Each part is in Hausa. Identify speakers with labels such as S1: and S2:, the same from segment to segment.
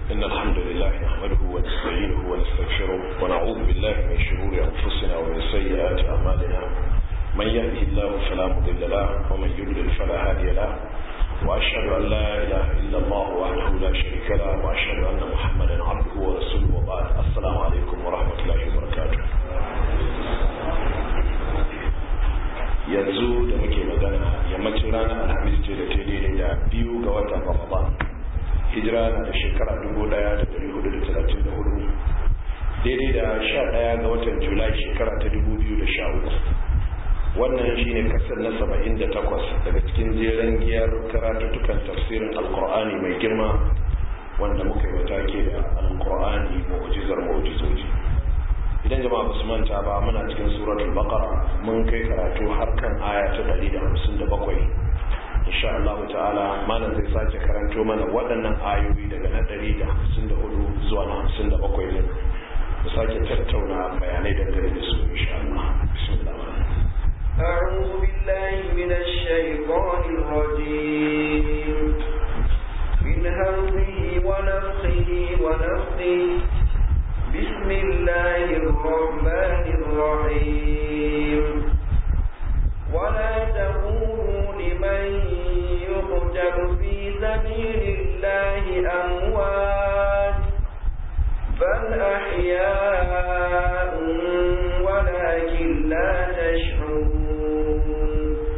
S1: إن الحمد لله نحمده ونستعينه ونستغفره ونعوذ بالله من شرور أنفسنا ومن سيئات أعمالنا من يهده الله فلا مضل له ومن يضلل فلا هادي له وأشهد أن لا إله إلا الله وحده لا شريك له وأشهد أن محمدا عبده ورسوله وبعد السلام عليكم ورحمة الله وبركاته yanzu da muke magana yammacin ranar alhamis ce da ta daidai da biyu ga watan ramadan hijira na da shekara 1434 daidai da 11 ga watan julai shekara ta 2013 wannan shine kasar na 78 daga cikin jeren giyar karatuttukan tafsirin alkur'ani mai girma wanda muka yi matake da alkur'ani mu'jizar mu'jizoji idan jama'a ba su manta ba muna cikin suratul baqara mun kai karatu har kan aya ta 157 insha Allah ta'ala malam zai sake karanto mana waɗannan ayoyi daga na 154 zuwa na 57 ne mu sake tattauna bayanai dangane da su insha Allah bismillah
S2: أعوذ بالله من الشيطان الرجيم من همزه ونفخه ونفخه بسم الله الرحمن الرحيم ولا تقولوا لمن يقتل في سبيل الله أموات بل أحياء ولكن لا تشعرون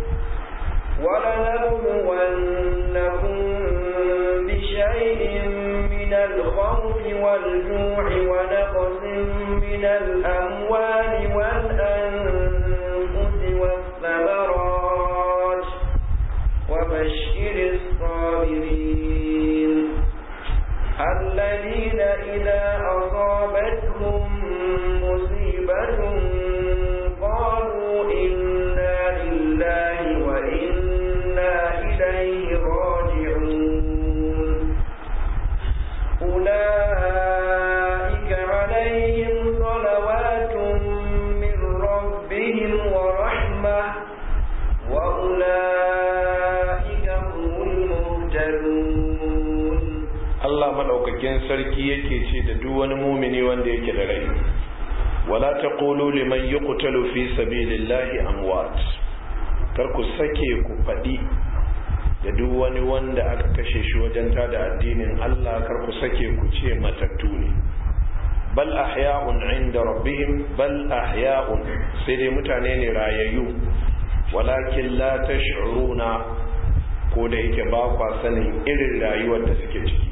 S2: ولنبلونكم بشيء من الخوف والجوع ونقص من الأموال والأنفس والثمرات وبشر الصابرين الذين إذا أصابتهم مصيبة قالوا إنا لله وإنا إليه راجعون أولئك عليهم صلوات من ربهم ورحمة وأولئك هم المهتدون
S1: Allah madaukakin sarki yake ce da duk wani mumini wanda yake da rai wala taqulu liman yuqtalu fi sabilillahi amwat kar ku sake ku fadi da duk wani wanda aka kashe shi wajen tada addinin Allah kar ku sake ku ce matattu ne bal ahya'un 'inda rabbihim bal ahya'un sai dai mutane ne rayayyu walakin la tash'uruna ko da yake ba kwa sanin irin rayuwar da suke ciki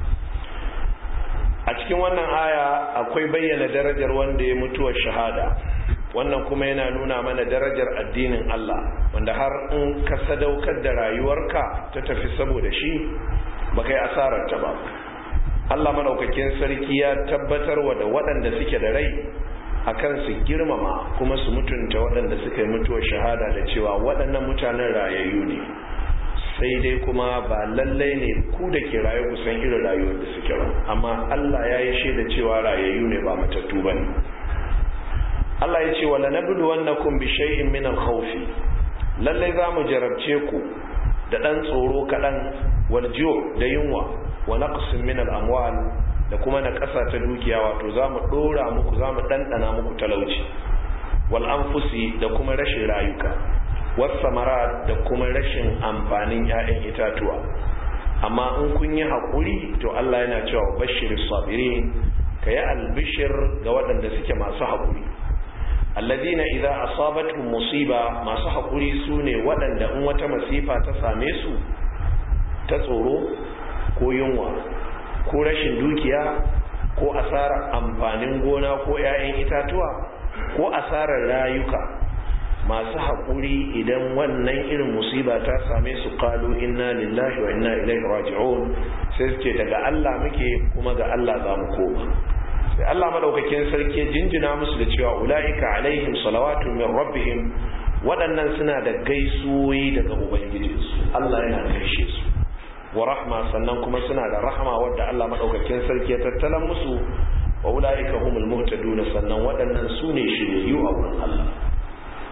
S1: a cikin wannan aya akwai bayyana darajar wanda ya mutuwar shahada wannan kuma yana nuna mana darajar addinin Allah wanda har in ka sadaukar da rayuwarka ta tafi saboda shi ba kai asarar ta ba Allah madaukakin sarki ya tabbatar wa da waɗanda suke da rai akan su girmama kuma su mutunta waɗanda suka yi mutuwar shahada da cewa waɗannan mutanen rayayyu ne sai dai kuma ba lallai ne ku da ke rayu ku san irin rayuwar da suke ba amma Allah ya yi shaida cewa rayayyu ne ba matattu ba ne Allah ya ce wala nabdu wannakum bi shay'in min al-khawf lallai za mu jarabce ku da dan tsoro kadan wal da yunwa wa naqsin min al-amwal da kuma na kasa ta dukiya wato za mu dora muku za mu dandana muku talauci wal anfusi da kuma rashin rayuka wasamara da kuma rashin amfanin 'ya'yan itatuwa amma in kun yi haƙuri to Allah yana cewa bashir sabirin ka yi albishir ga waɗanda suke masu haƙuri alladina idza asabatuhum musiba masu haƙuri su ne waɗanda in wata masifa ta same su ta tsoro ko yunwa ko rashin dukiya ko asarar amfanin gona ko 'ya'yan itatuwa ko asarar rayuka masu haƙuri idan wannan irin musiba ta same su kalu inna lillahi wa inna ilaihi raji'un sai su ce daga Allah muke kuma ga Allah za mu koma sai Allah madaukakin sarki jinjina musu da cewa ulaika alaihim salawatu min rabbihim waɗannan suna da gaisuwoyi daga ubangijinsu Allah yana gaishe su wa rahma sannan kuma suna da rahama wadda Allah madaukakin sarki ya tattalan musu wa ulaika humul muhtadun sannan waɗannan su ne shiryayyu a wurin Allah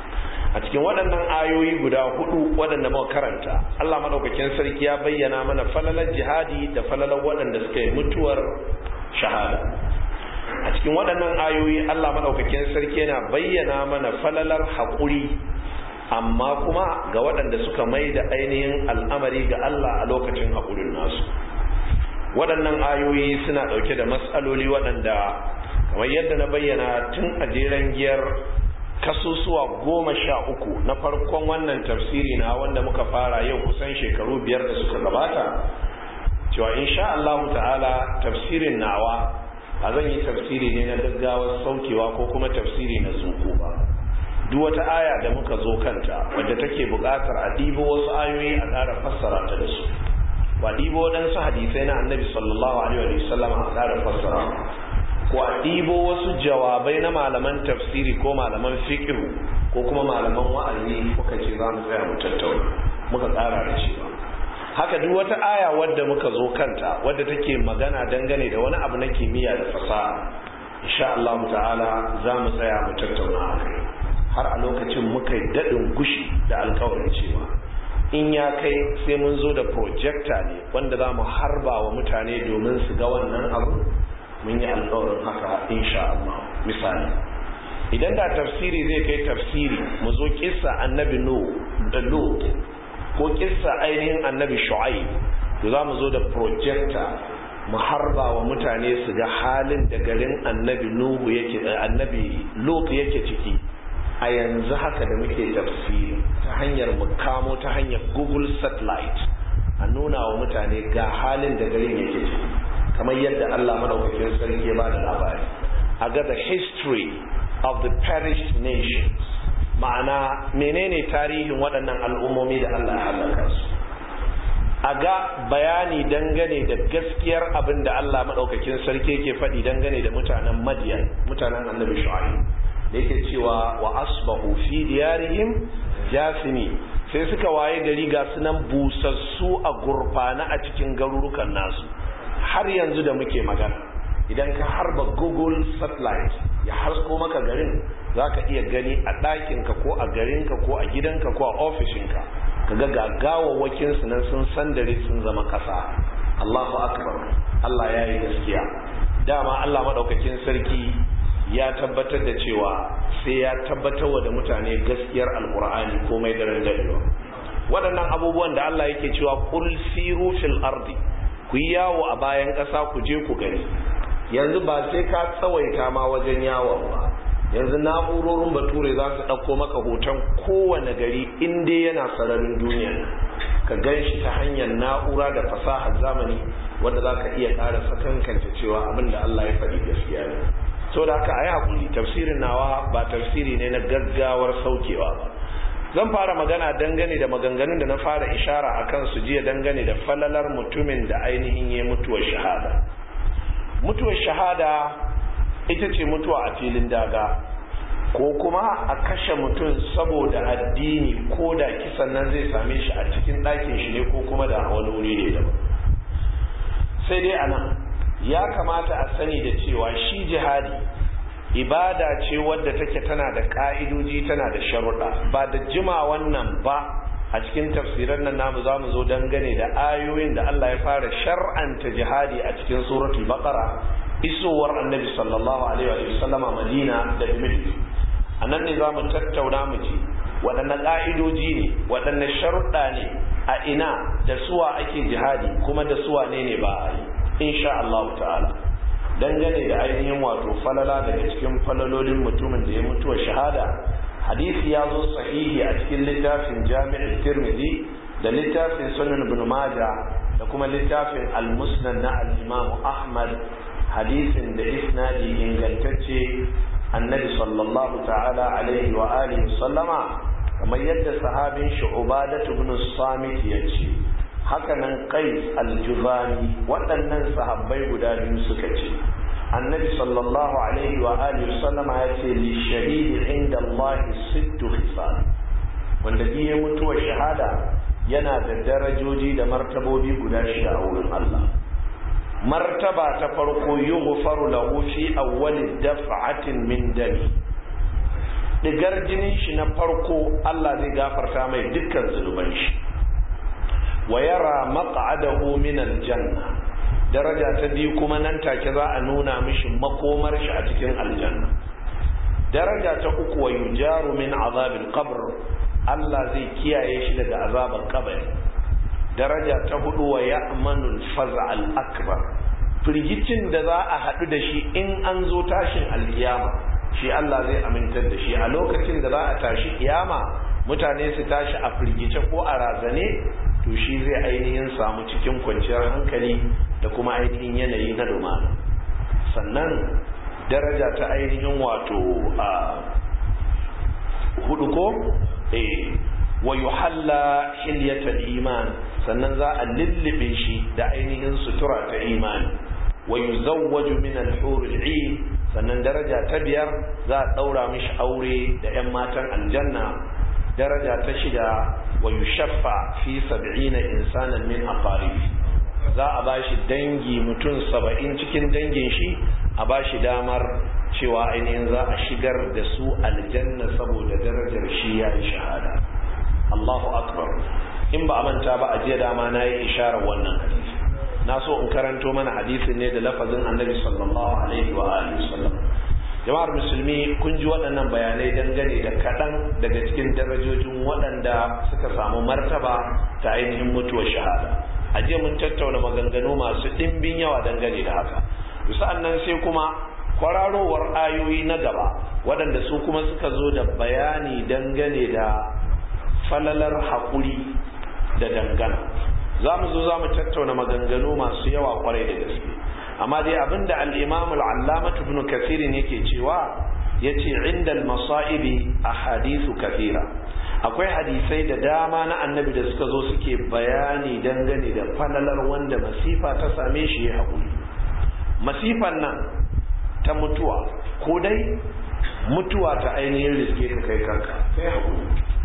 S1: a cikin waɗannan ayoyi guda hudu waɗanda muka karanta Allah madaukakin sarki ya bayyana mana falalar jihadi da falalar waɗanda suka yi mutuwar shahada a cikin waɗannan ayoyi Allah madaukakin sarki yana bayyana mana falalar haƙuri amma kuma ga waɗanda suka mai da ainihin al'amari ga Allah a lokacin haƙurin nasu waɗannan ayoyi suna ɗauke da matsaloli waɗanda kamar yadda na bayyana tun a jeren giyar kasusuwa goma sha uku na farkon wannan tafsiri na wanda muka fara yau kusan shekaru biyar da suka gabata cewa insha Allah ta'ala tafsirin nawa a zan yi tafsiri ne na gaggawar saukewa ko kuma tafsiri na zuku ba duk wata aya da muka zo kanta wadda take buƙatar a ɗibo wasu ayoyi a ƙara fassara ta da su ba ɗibo waɗansu hadisai na annabi sallallahu alaihi wa sallam a ƙara fassara ko a ɗibo wasu jawabai na malaman tafsiri ko malaman fiqh ko kuma malaman wa'azi muka ce za mu tsaya mu tattauna muka ƙara da cewa haka duk wata aya wadda muka zo kanta wadda take magana dangane da wani abu na kimiyya da fasaha insha Allah ta'ala za mu tsaya mu tattauna a kai har a lokacin muka yi daɗin gushi da alkawarin cewa in ya kai sai mun zo da projector ne wanda za mu harba wa mutane domin su ga wannan abu mun yi alkawarin haka insha Allah misali idan da tafsiri zai kai tafsiri mu zo kissa annabi no da lut ko kissa ainihin annabi shu'aib to za mu zo da projector mu harba wa mutane su ga halin da garin annabi nuhu yake annabi lut yake ciki a yanzu haka da muke tafsiri ta hanyar mukamo ta hanyar google satellite a nuna wa mutane ga halin da garin yake ciki kamar yadda allah maɗaukakin sarki ya ba da labari a ga the history of the perished nations ma'ana menene tarihin waɗannan al'ummomi da allah ya halaka su a ga bayani dangane da gaskiyar abin da allah maɗaukakin sarki ke faɗi dangane da mutanen madiyan mutanen annabi shu'aib da yake cewa wa asbahu fi diyarihim jasimi sai suka waye gari ga sunan busassu a gurfana a cikin garurukan nasu har yanzu da muke magana idan ka harba google satellite ya hasko maka garin za ka iya gani a ɗakinka ko a garinka ko a gidanka ko a ofishinka ka ga gagawawwakin su nan sun sandare sun zama ƙasa allahu akbar allah ya yi gaskiya dama allah maɗaukakin sarki ya tabbatar da cewa sai ya tabbatar da mutane gaskiyar alkur'ani komai daren dadewa waɗannan abubuwan da Allah yake cewa kul siru fil ardi ku yi yawo a bayan ƙasa ku je ku gani yanzu ba sai ka tsawaita ma wajen yawon ba yanzu na'urorin bature za su ɗauko maka hoton kowane gari in dai yana sararin duniya ka gan shi ta hanyar na'ura da fasahar zamani wanda za ka iya ƙara sakankanta cewa abin da Allah ya faɗi gaskiya ne so da haka a yi haƙuri tafsirin nawa ba tafsiri ne na gaggawar saukewa ba zan fara magana dangane da maganganun da na fara ishara a kan su jiya dangane da falalar mutumin da ainihin ya mutuwar shahada mutuwar shahada ita ce mutuwa a filin daga ko kuma a kashe mutum saboda addini ko da kisan nan zai same shi a cikin ɗakin shi ne ko kuma da wani wuri ne daban sai dai a nan ya kamata a sani da cewa shi jihadi ibada ce wadda take tana da ka'idoji tana da sharuɗa ba da jima wannan ba a cikin tafsiran nan namu za mu zo dangane da ayoyin da Allah ya fara shar'anta jihadi a cikin suratul baqara isowar annabi sallallahu alaihi wa sallama madina da dimashq a nan ne za mu tattauna mu ji waɗanne ƙa'idoji ne waɗanne sharuɗa ne a ina da suwa ake jihadi kuma da suwa ne ne ba a yi insha Allah ta'ala dangane da ainihin wato falala daga cikin falalolin mutumin da ya mutuwa shahada hadisi ya zo sahihi a cikin littafin jami'in tirmidhi da littafin sunan ibn maja da kuma littafin al-musnad na al-imam ahmad hadisin da isnadi ingantacce annabi sallallahu ta'ala alaihi wa alihi sallama kamar yadda sahabin shi ubadatu ibn samit ya ce hakanan qais al-juzani waɗannan sahabbai guda biyu suka ce annabi sallallahu alaihi wa alihi sallama ya ce li shahidi inda Allah sittu khisal wanda biye mutuwar shahada yana da darajoji da martabobi guda shida a wurin Allah martaba ta farko yughfaru lahu fi awwali daf'atin min dami digar jinin shi na farko Allah zai gafarta mai dukkan zunuban shi wa yara maq'adahu min aljanna daraja ta biyu kuma nan take za a nuna mishi makomar shi a cikin aljanna daraja ta uku wa yujaru min azabil qabr Allah zai kiyaye shi daga azabar kabari daraja ta hudu wa ya'manul faz'al akbar firgicin da za a haɗu da shi in an zo tashin alkiyama shi Allah zai amintar da shi a lokacin da za a tashi kiyama mutane su tashi a firgice ko a razane to shi zai ainihin samu cikin kwanciyar hankali da kuma ainihin yanayi na lumana sannan daraja ta ainihin wato a hudu ko eh wa yuhalla hilyatal iman sannan za a lullube shi da ainihin sutura ta imani wa yuzawwaju min al-hur al-'ain sannan daraja ta biyar za a daura mishi aure da 'yan matan aljanna daraja ta shida wa yushaffa fi 70 insanan min aqaribi za a bashi dangi mutum 70 cikin dangin shi a bashi damar cewa ainihin za a shigar da su aljanna saboda darajar shi ya yi shahada Allahu akbar in ba a manta ba a jiya dama na yi isharar wannan hadisi na so in karanto mana hadisin ne da lafazin annabi sallallahu alaihi wa alihi wasallam jama'ar musulmi kun ji waɗannan bayanai dangane da kaɗan daga cikin darajojin waɗanda suka samu martaba ta ainihin mutuwar shahada a jiya mun tattauna maganganu masu ɗimbin yawa dangane da haka sa'an nan sai kuma kwararowar ayoyi na gaba waɗanda su kuma suka zo da bayani dangane da falalar haƙuri da dangana za mu zo za mu tattauna maganganu masu yawa kwarai da gaske amma dai abinda al-imam al-allama ibn kathir yake cewa yace inda al-masa'ibi ahadithu kathira akwai hadisai da dama na annabi da suka zo suke bayani dangane da falalar wanda masifa ta same shi ya haƙuri masifan nan ta mutuwa ko dai mutuwa ta ainihin riske ka kai kanka kai haƙuri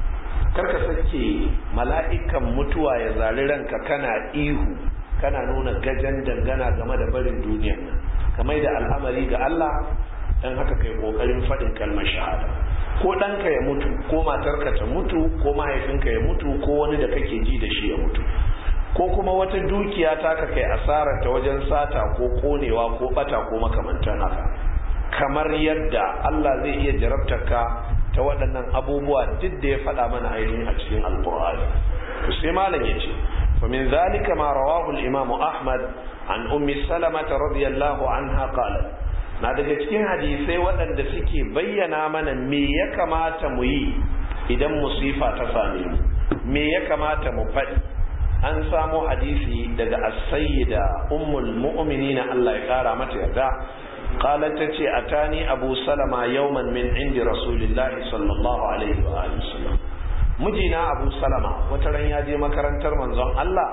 S1: karka sake mala'ikan mutuwa ya zari ranka kana ihu kana nuna gajen dangana game da barin duniyar nan kamar da al'amari ga Allah dan haka kai kokarin faɗin kalmar shahada ko ɗanka ya mutu ko matarka ta mutu ko mahaifinka ya mutu ko wani da kake ji da shi ya mutu ko kuma wata dukiya ta ka kai asarar ta wajen sata ko konewa ko bata ko makamantan haka kamar yadda Allah zai iya jarabtar ka ta waɗannan abubuwa duk da ya faɗa mana ainihin a cikin alƙur'ani sai malam ya ce fa min zalika ma rawahu al-imam ahmad an ummi salama radiyallahu anha qalat na daga cikin hadisai waɗanda suke bayyana mana me ya kamata mu yi idan musifa ta same mu me ya kamata mu faɗi an samo hadisi daga as-sayyida ummul mu'minin Allah ya kara mata yarda قالت تتي أتاني أبو سلمة يوما من عند رسول الله صلى الله عليه وآله وسلم مجينا أبو سلمة وترن يجي مكرن ترمن زن الله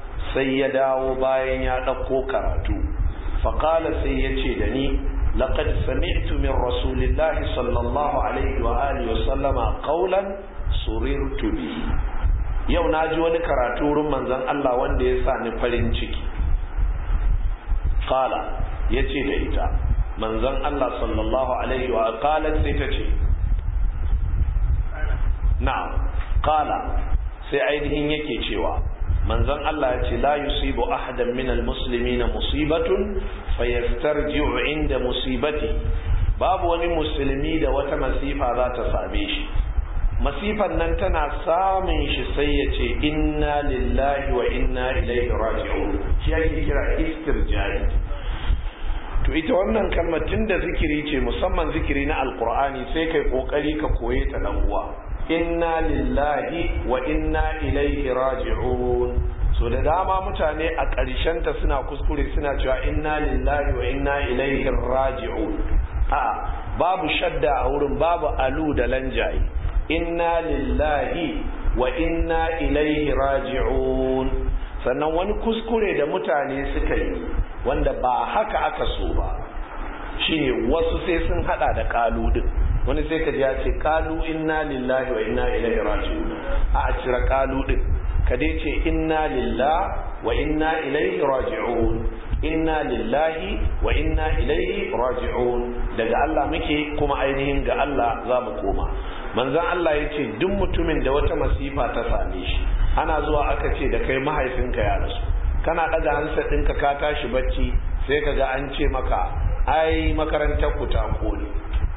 S1: سيدا وباين يدقو كراتو فقال سيتي دني لقد سمعت من رسول الله صلى الله عليه وآله وسلم قولا سررت به yau na ji wani karatu wurin manzon Allah wanda ya sa ni farin ciki qala yace da ita manzon Allah sallallahu alaihi wa qalat sai ta ce na'am qala sai ainihin yake cewa manzon Allah ya ce la yusibu ahadan min almuslimin musibatun fayastarji'u inda musibati babu wani musulmi da wata masifa za ta same shi masifan nan tana samun shi sai ya ce inna lillahi wa inna ilaihi raji'un shi ake kira istirja'i to ita wannan kalmar tunda zikiri ce musamman zikiri na alkur'ani sai kai kokari ka koye ta dan uwa inna lillahi wa inna ilaihi raji'un so da dama mutane a ƙarshen ta suna kuskure suna cewa inna lillahi wa inna ilaihi raji'un a babu shadda a wurin babu alu da lanjaye inna lillahi wa inna ilaihi raji'un sannan wani kuskure da mutane suka yi wanda ba haka aka so ba shine wasu sai sun hada da kalu din wani sai ka ji ya ce kalu inna lillahi wa inna ilaihi raji'un a a cire kalu din ka dai ce inna lillahi wa inna ilaihi raji'un inna lillahi wa inna ilaihi raji'un daga Allah muke kuma ainihin ga Allah za mu koma manzon Allah ya ce duk mutumin da wata masifa ta same shi ana zuwa aka ce da kai mahaifinka ya rasu kana ɗaga hansa ɗinka ka tashi bacci sai ka ga an ce maka ai makarantar ku ta kone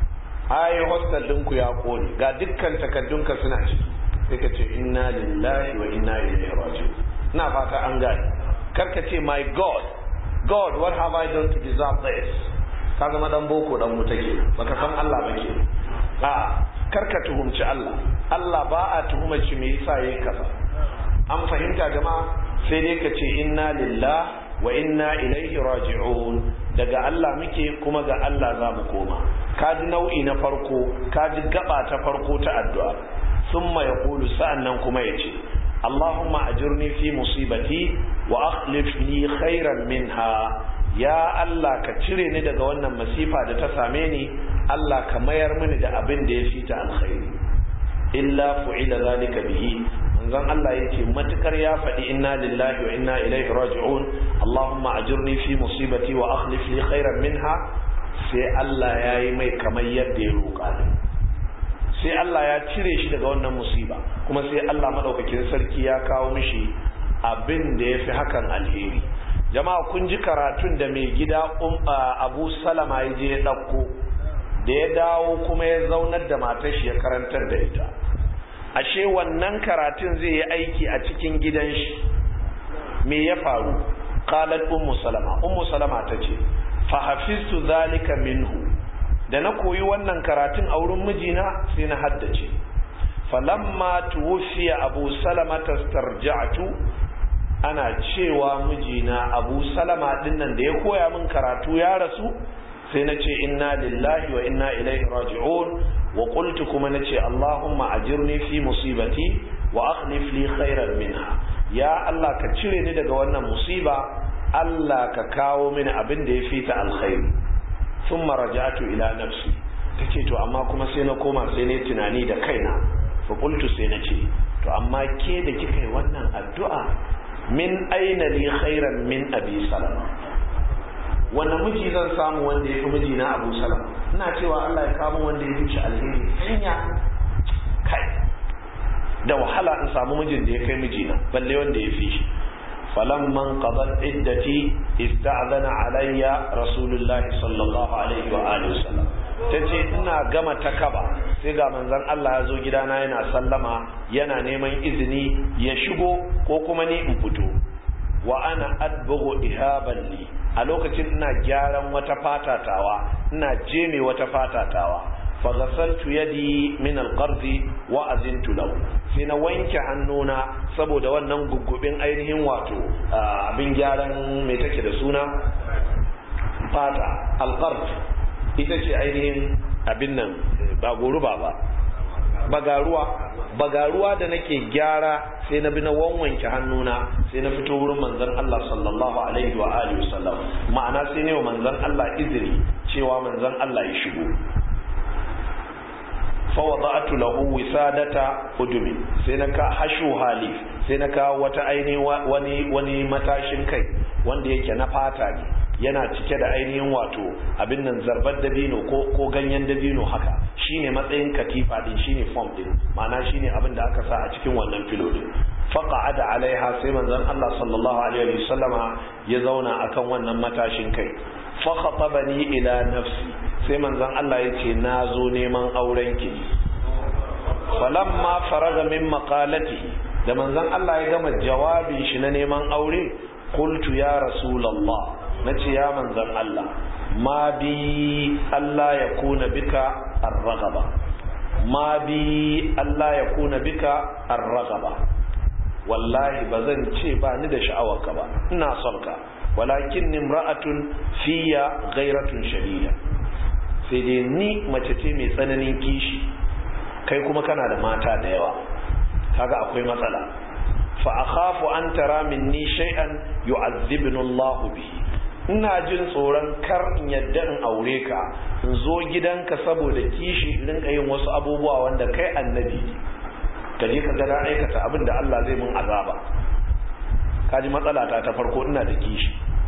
S1: ai hostel ɗinku ya kone ga dukkan takaddunka suna ciki sai ka ce inna lillahi wa inna ilaihi raji'un ina fata an gane karka ce my god god what have i done to deserve this ka zama dan boko dan mu take baka san Allah ba ke a karka tuhumci Allah Allah ba a tuhumar shi me yasa yayi kaza an fahimta jama'a sai dai ka ce inna lillahi wa inna ilaihi raji'un daga Allah muke kuma ga Allah za mu koma kaji nau'i na farko kaji gaba ta farko ta addu'a summa yaqulu sa'annan kuma yace Allahumma ajirni fi musibati wa akhlif li khairan minha ya Allah ka cire ni daga wannan masifa da ta same ni Allah ka mayar mini da abin da ya fita alkhairi illa fu'ila zalika bihi manzon Allah yake matukar ya faɗi inna lillahi wa inna ilaihi raji'un Allahumma ajirni fi musibati wa akhlif li khairan minha sai Allah ya yi mai kamar yadda ya roƙa sai Allah ya cire shi daga wannan musiba kuma sai Allah madaukakin sarki ya kawo mishi abin da ya fi hakan alheri jama'a kun ji karatun da mai gida Abu Salama ya je ya ɗauko da ya dawo kuma ya zaunar da matar shi ya karantar da ita ashe wannan karatun zai yi aiki a cikin gidan shi me ya faru qalat ummu salama ummu salama tace fa hafiztu zalika minhu da na koyi wannan karatun a wurin mijina sai na haddace falamma tuwfiya abu salama tastarja'tu ana cewa mijina abu salama dinnan da ya koya min karatu ya rasu sai na ce inna lillahi wa inna ilaihi raji'un wa qultu kuma nace allahumma ajirni fi musibati wa akhlif li khairan minha ya allah ka cire ni daga wannan musiba allah ka kawo mini abin da ya fita alkhairi thumma raja'tu ila nafsi tace to amma kuma sai na koma sai ne tunani da kaina fa qultu sai nace to amma ke da kika yi wannan addu'a min aina li khairan min abi salama wanda miji zan samu wanda ya fi miji na abu salam ina cewa Allah ya kamo wanda ya fi alheri hanya kai da wahala in samu mijin da ya kai mijina balle wanda ya fi shi falamman qadat iddati ista'zana alayya rasulullah sallallahu alaihi wa alihi wasallam tace ina gama takaba sai ga manzon Allah ya zo gidana yana sallama yana neman izini ya shigo ko kuma ni in fito wa ana adbughu ihaban li a lokacin ina gyaran wata fatatawa ina jeme wata fatatawa fa ghasaltu yadi min alqardi wa azintu lahu sai na wanke hannuna saboda wannan guggubin ainihin wato abin gyaran mai take da suna fata alqard ita ce ainihin abin nan ba goruba ba bagaruwa bagaruwa da nake gyara sai na bi na wanwanke hannuna sai na fito wurin manzon Allah sallallahu alaihi wa alihi wasallam ma'ana sai ne wa manzon Allah izini cewa manzon Allah ya shigo fa wada'tu lahu wisadata udumi sai na ka hashu halif sai na ka wata aini wani wani matashin kai wanda yake na fata ne yana cike da ainihin wato abin nan zarbar dabino ko ko ganyen dabino haka shine matsayin katifa din shine form din ma'ana shine abin da aka sa a cikin wannan filo din faqa'ada alaiha sai manzon Allah sallallahu alaihi wasallama ya zauna akan wannan matashin kai fa khatabani ila nafsi sai manzon Allah ya ce na zo neman auren ki falamma faraga min maqalatihi da manzon Allah ya gama jawabin shi na neman aure qultu ya rasulullah na ce ya manzan Allah ma bi Allah ya kuna bika arragaba ma bi Allah ya kuna bika arragaba wallahi ba zan ce ba ni da sha'awarka ba ina son ka walakin nimra'atun fiya ghairatun shadida sai dai ni mace ce mai tsananin kishi kai kuma kana da mata da yawa kaga akwai matsala fa akhafu an tara minni shay'an yu'adhibuni Allah bihi ina jin tsoron kar in yadda in aure ka in zo gidanka saboda kishi in rinka yin wasu abubuwa wanda kai annabi ne ka je ka ga na aikata abin da Allah zai mun azaba kaji matsala ta ta farko ina da kishi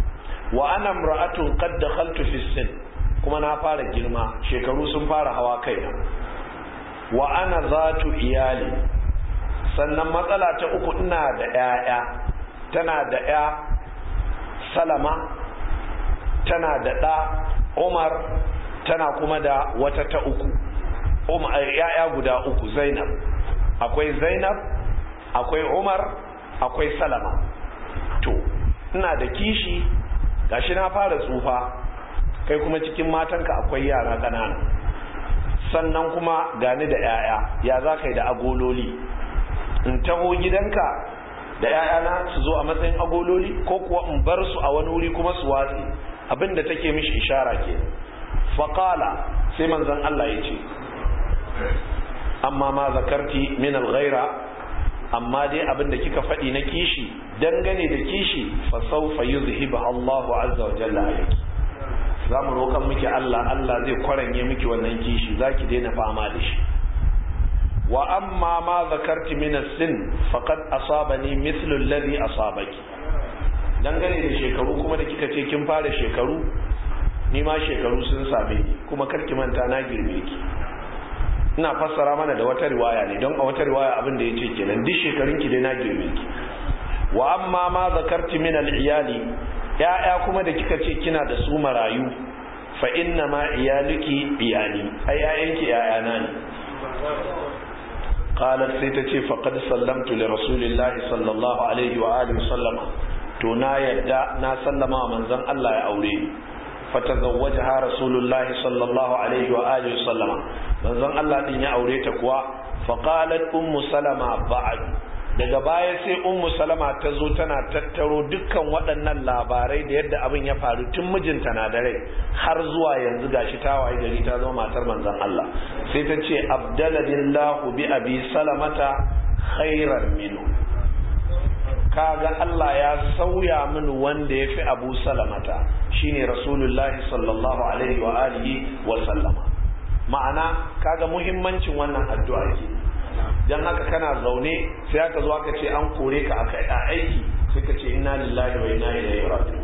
S1: wa ana imra'atun qad dakhaltu fi sin kuma na fara girma shekaru sun fara hawa kaina wa ana zatu iyali sannan matsala ta uku ina da 'ya'ya tana da 'ya salama tana da ɗa umar tana kuma da wata ta uku ‘ya'ya guda uku zainab akwai zainab akwai umar akwai salama to ina da kishi gashi na fara tsufa kai kuma cikin matanka akwai yara ƙanana sannan kuma gani da ‘ya'ya ya za ka yi da agololi in taho gidanka da ‘ya'yana su zo a matsayin agololi ko kuwa in bar su a wani wuri kuma su watsi abinda take mishi ishara ke faƙala sai manzan Allah ya ce amma ma zakarti min alghaira amma dai abinda kika faɗi na kishi dangane da kishi fa sawfa yuzhiba Allahu azza wa jalla alayki zamu roƙan miki Allah Allah zai kwaranye miki wannan kishi zaki daina fama da shi wa amma ma zakarti min as-sin faqad asabani mithlu alladhi asabaki dangane da shekaru kuma da kika ce kin fara shekaru ni ma shekaru sun same ni kuma karki manta na girme ki ina fassara mana da wata riwaya ne don a wata riwaya abin da yace kenan duk shekarun ki dai na girme ki wa amma ma zakarti min al-iyali ya'ya kuma da kika ce kina da su marayu fa inna ma iyaluki iyali ai ƴaƴanki ƴaƴana ne qalat sai ta ce faqad sallamtu li rasulillahi sallallahu alaihi wa alihi sallama to na yadda na sallama wa manzon Allah ya aure ni fatazawwajaha rasulullahi sallallahu alaihi wa alihi sallama manzon Allah din ya aure ta kuwa faqalat ummu salama ba'd daga baya sai ummu salama ta zo tana tattaro dukkan waɗannan labarai da yadda abin ya faru tun mijinta na da rai har zuwa yanzu gashi ta waye gari ta zama matar manzon Allah sai ta ce abdaladillahu bi abi salamata khairan minhu kaga Allah ya sauya mini wanda ya fi abu salamata shine rasulullahi sallallahu alaihi wa alihi wa sallama ma'ana kaga muhimmancin wannan addu'a ke dan haka kana zaune sai aka zo aka ce an kore ka aka a aiki sai ka ce inna lillahi wa inna ilaihi raji'un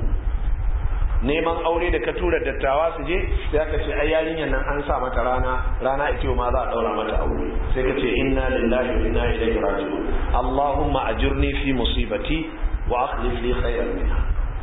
S1: neman aure da ka tura dattawa su je sai aka ce ai yarinyar nan an sa mata rana rana ita ma za a daura mata aure sai ka ce inna lillahi wa inna ilaihi raji'un allahumma ajirni fi musibati wa akhlif li khayran minha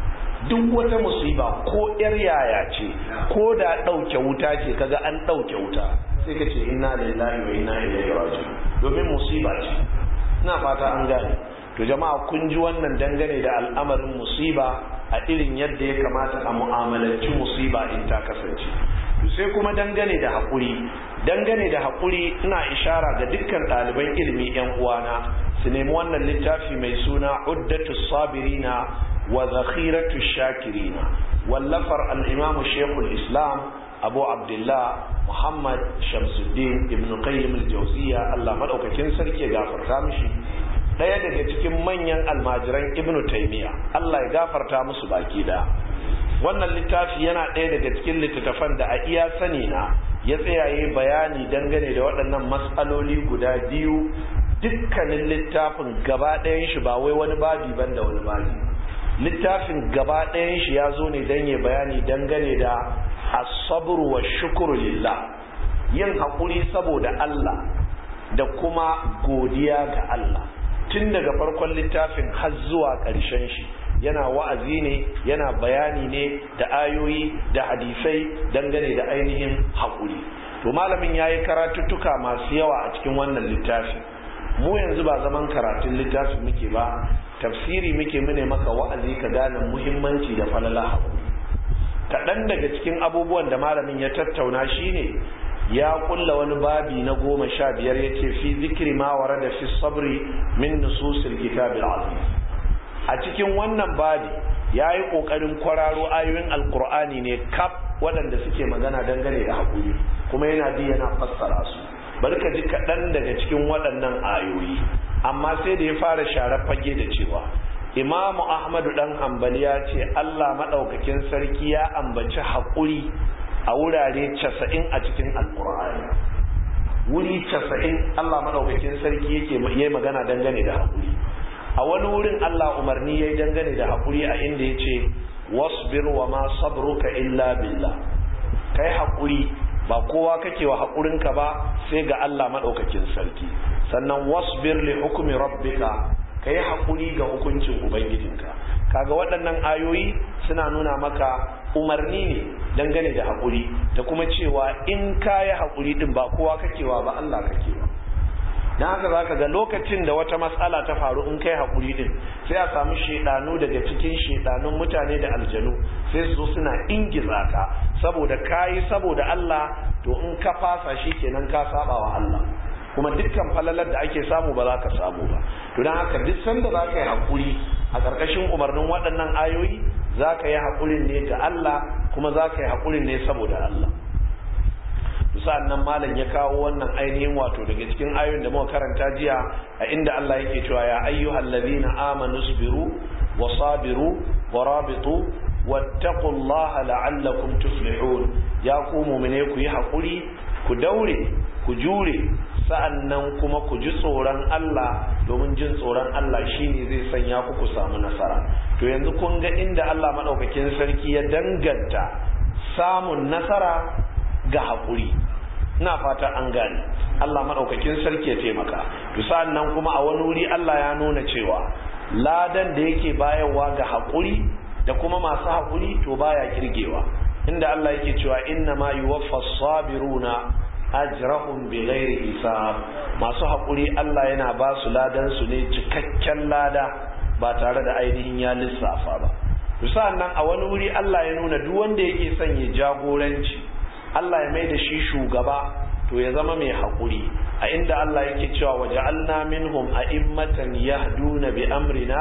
S1: duk wata musiba ko yar yaya ce ko da dauke wuta ce kaga an dauke wuta sai ka ce inna lillahi wa inna ilaihi raji'un domin musiba ce ina fata an gane to jama'a kun ji wannan dangane da al'amarin musiba a irin yadda ya kamata a mu'amalanci musiba in ta kasance sai kuma dangane da haƙuri dangane da haƙuri ina ishara ga dukkan ɗaliban ilimi yan uwana su nemi wannan littafi mai suna uddatu sabirina wa zakhiratu shakirina wallafar al-imamu shekul islam abu abdullah muhammad shamsuddin ibn qayyim al-jawziya allah madaukakin sarki ya gafarta mishi ɗaya daga cikin manyan almajiran ibnu taimiya Allah ya gafarta musu baki da wannan littafi yana ɗaya daga cikin littattafan da a iya sani na ya tsayaye bayani dangane da waɗannan matsaloli guda biyu dukkanin littafin gaba ɗayan shi ba wai wani babi ban da wani babi littafin gaba ɗayan shi ya zo ne don ya bayani dangane da asabru wa shukuru lillah yin haƙuri saboda Allah da kuma godiya ga Allah tun daga farkon littafin har zuwa ƙarshen shi yana wa'azi ne yana bayani ne da ayoyi da hadisai dangane da ainihin haƙuri to malamin ya yi karatuttuka masu yawa a cikin wannan littafi mu yanzu ba zaman karatun littafin muke ba tafsiri muke mune maka wa'azi ka gane muhimmanci da falala haƙuri kaɗan daga cikin abubuwan da malamin ya tattauna shine ya kulla wani babi na goma sha biyar ya ce fi zikiri ma wara da fi sabri min nususil kitabil azim a cikin wannan babi ya yi ƙoƙarin kwararo ayoyin alkur'ani ne kaf waɗanda suke magana dangane da haƙuri kuma yana bi yana fassara su bari ka ji kaɗan daga cikin waɗannan ayoyi amma sai da ya fara share fage da cewa imamu ahmadu ɗan hambali ya ce allah maɗaukakin sarki ya ambaci haƙuri a wurare casa'in a cikin alkur'ani wuri casa'in Allah maɗaukakin sarki yake yi magana dangane da haƙuri a wani wurin Allah umarni ya yi dangane da haƙuri a inda ya ce wasbir wa ma sabruka illa billah kai haƙuri ba kowa kake wa haƙurinka ba sai ga Allah maɗaukakin sarki sannan wasbir li hukumi rabbika kai haƙuri ga hukuncin ubangijinka kaga waɗannan ayoyi suna nuna maka umarni ne dangane da haƙuri da kuma cewa in ka yi haƙuri ɗin ba kowa kakewa ba Allah kakewa don haka za ka ga lokacin da wata matsala ta faru in kai haƙuri ɗin sai a samu shaidanu daga cikin shaidanun mutane da aljanu sai su zo suna ingiza ka saboda ka yi saboda Allah to in ka fasa shi kenan ka saba wa Allah kuma dukkan falalar da ake samu ba za ka samu ba to don haka duk sanda za ka yi haƙuri a ƙarƙashin umarnin waɗannan ayoyi za ka yi haƙurin ne ga Allah kuma za ka yi haƙurin ne saboda Allah sa'an nan malam ya kawo wannan ainihin wato daga cikin ayoyin da muka karanta jiya a inda Allah yake cewa ya ayyuhal ladina amanu sabiru wa sabiru wa rabitu wattaqullaha la'allakum tuflihun ya ku mu'mine ku yi haƙuri ku daure ku jure sa'an nan kuma ku ji tsoron Allah domin jin tsoron Allah shine zai sanya ku ku samu nasara to yanzu kun ga inda Allah maɗaukakin sarki ya danganta samun nasara ga haƙuri ina fata an gane Allah maɗaukakin sarki ya taimaka to sa'an nan kuma a wani wuri Allah ya nuna cewa ladan da yake bayarwa ga haƙuri da kuma masu haƙuri to baya kirgewa inda Allah yake cewa inna ma yuwaffas sabiruna ajrahum bighairi hisab masu haƙuri Allah yana ba su ladan su ne cikakken lada ba tare da ainihin ya lissafa ba to nan a wani wuri Allah ya nuna duk wanda yake son ya jagoranci Allah ya mai da shi shugaba to ya zama mai haƙuri a inda Allah yake cewa waja'alna minhum a'immatan yahduna bi amrina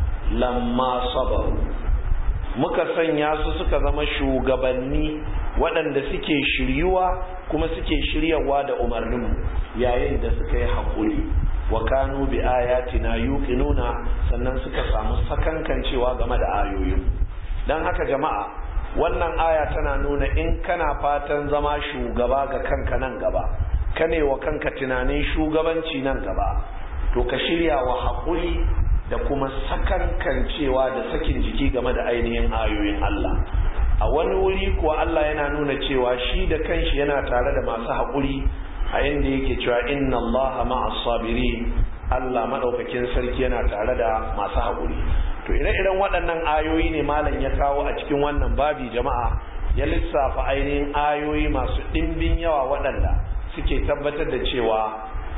S1: lamma sabaru muka sanya su suka zama shugabanni waɗanda suke shiryuwa kuma suke shiryawa da umarninmu yayin da suka yi haƙuri wa kanu bi ayatina yuqinuna sannan suka samu sakankancewa game da ayoyin dan haka jama'a wannan aya tana nuna in kana fatan zama shugaba ga kanka nan gaba kane wa kanka tunanin shugabanci nan gaba to ka shirya wa haƙuri da kuma sakankancewa da sakin jiki game da ainihin ayoyin Allah a wani wuri kuwa Allah yana nuna cewa shi da kanshi yana tare da masu haƙuri a inda yake cewa inna Allah ma'as sabirin Allah madaukakin sarki yana tare da masu haƙuri to ire-iren waɗannan ayoyi ne malam ya kawo a cikin wannan babi jama'a ya lissafa ainihin ayoyi masu ɗimbin yawa waɗanda suke tabbatar da cewa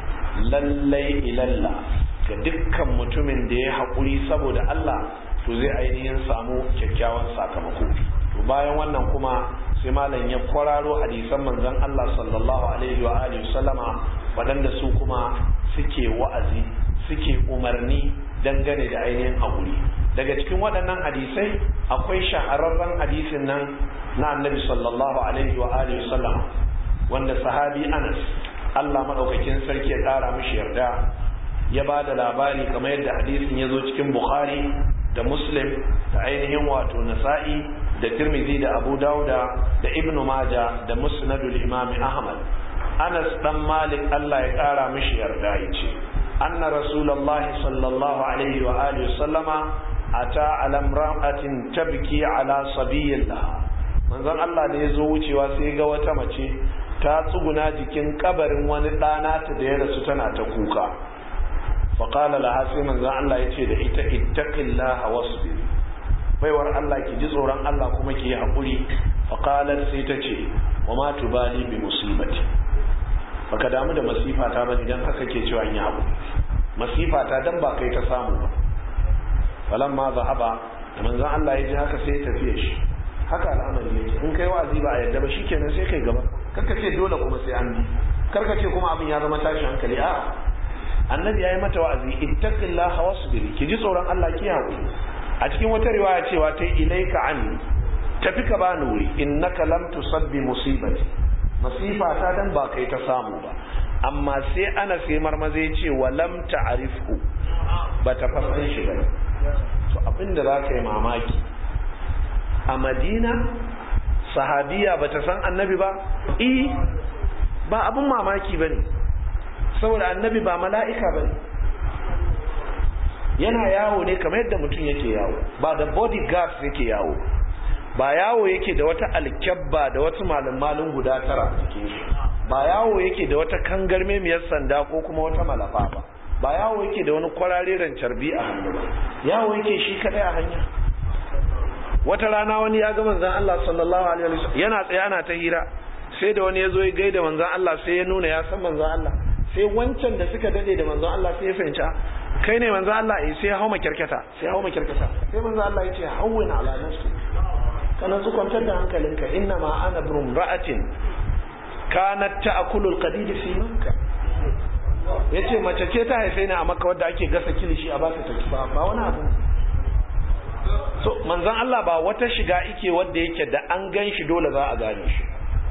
S1: lallai ilalla ga dukkan mutumin da ya haƙuri saboda Allah to zai ainihin samu kyakkyawan sakamako to bayan wannan kuma sai malam ya kwararo hadisan manzon Allah sallallahu alaihi wa alihi sallama waɗanda su kuma suke wa'azi suke umarni dangane da ainihin haƙuri daga cikin waɗannan hadisai akwai shahararren hadisin nan na annabi sallallahu alaihi wa alihi sallama wanda sahabi Anas Allah madaukakin sarki ya ƙara mishi yarda ya ba da labari kamar yadda hadisin ya zo cikin bukhari da muslim da ainihin wato nasa'i da tirmidhi da abu dauda da ibnu maja da musnadul imami ahmad anas dan malik allah ya kara mishi yarda ya ce anna rasulullahi sallallahu alaihi wa alihi sallama ata ala imra'atin tabki ala sabiyillah manzon allah da ya zo wucewa sai ga wata mace ta tsuguna jikin kabarin wani ɗana ta da ya rasu tana ta kuka faƙala laha sai manzan Allah ya ce da ita ittaqillaha wasbir baiwar Allah ki ji tsoron Allah kuma ki yi haƙuri faƙalar sai ta ce wa ma tubali bi musibati baka damu da masifa ta bane dan haka ke cewa in yi haƙuri masifa ta dan ba kai ta samu ba falan ma zahaba da manzan Allah ya ji haka sai ya tafiye shi haka al'amari yake in kai wa'azi ba a yadda ba shikenan sai kai gaba karka ce dole kuma sai an bi karka ce kuma abin ya zama tashi hankali a'a annabi ya yi mata wa'azi ittaqillaha wasbir ki ji tsoron Allah ki haƙuri a cikin wata riwaya cewa ta ilaika anni tafi ka bani wuri innaka lam tusabbi musibati masifa ta dan ba kai ta samu ba amma sai ana sai marmaze ya ce wa lam ta'rifhu ba ta fasan shi ba to abinda za ka yi mamaki a madina sahabiya ba ta san annabi ba eh ba abin mamaki ba ne saboda annabi ba mala'ika ba ne yana yawo ne kamar yadda mutum yake yawo ba da bodyguards yake yawo ba yawo yake da wata alkyabba da wasu malin guda tara cikin shi ba yawo yake da wata kangarmemiyar sanda ko kuma wata malafa ba ba yawo yake da wani kwararren carbi a hannu ba yawo yake shi kadai a hanya wata rana wani ya ga manzon Allah sallallahu alaihi wasallam yana tsaye ana ta hira sai da wani ya zo ya gaida manzon Allah sai ya nuna ya san manzon Allah sai wancan da suka dade da manzon Allah sai ya fahimci kai ne manzon Allah eh sai ya hauma kirkata sai ya hauma kirkata sai manzon Allah ya ce hawwin ala nafsi kana su kwantar da hankalinka inna ma ana bin ra'atin kanat ta'kulul qadid fi makka yace mace ce ta haife ni a makka wadda ake gasa kilishi a bata ta ba ba wani abu so manzon Allah ba wata shiga ike wadda yake da an gan shi dole za a gane shi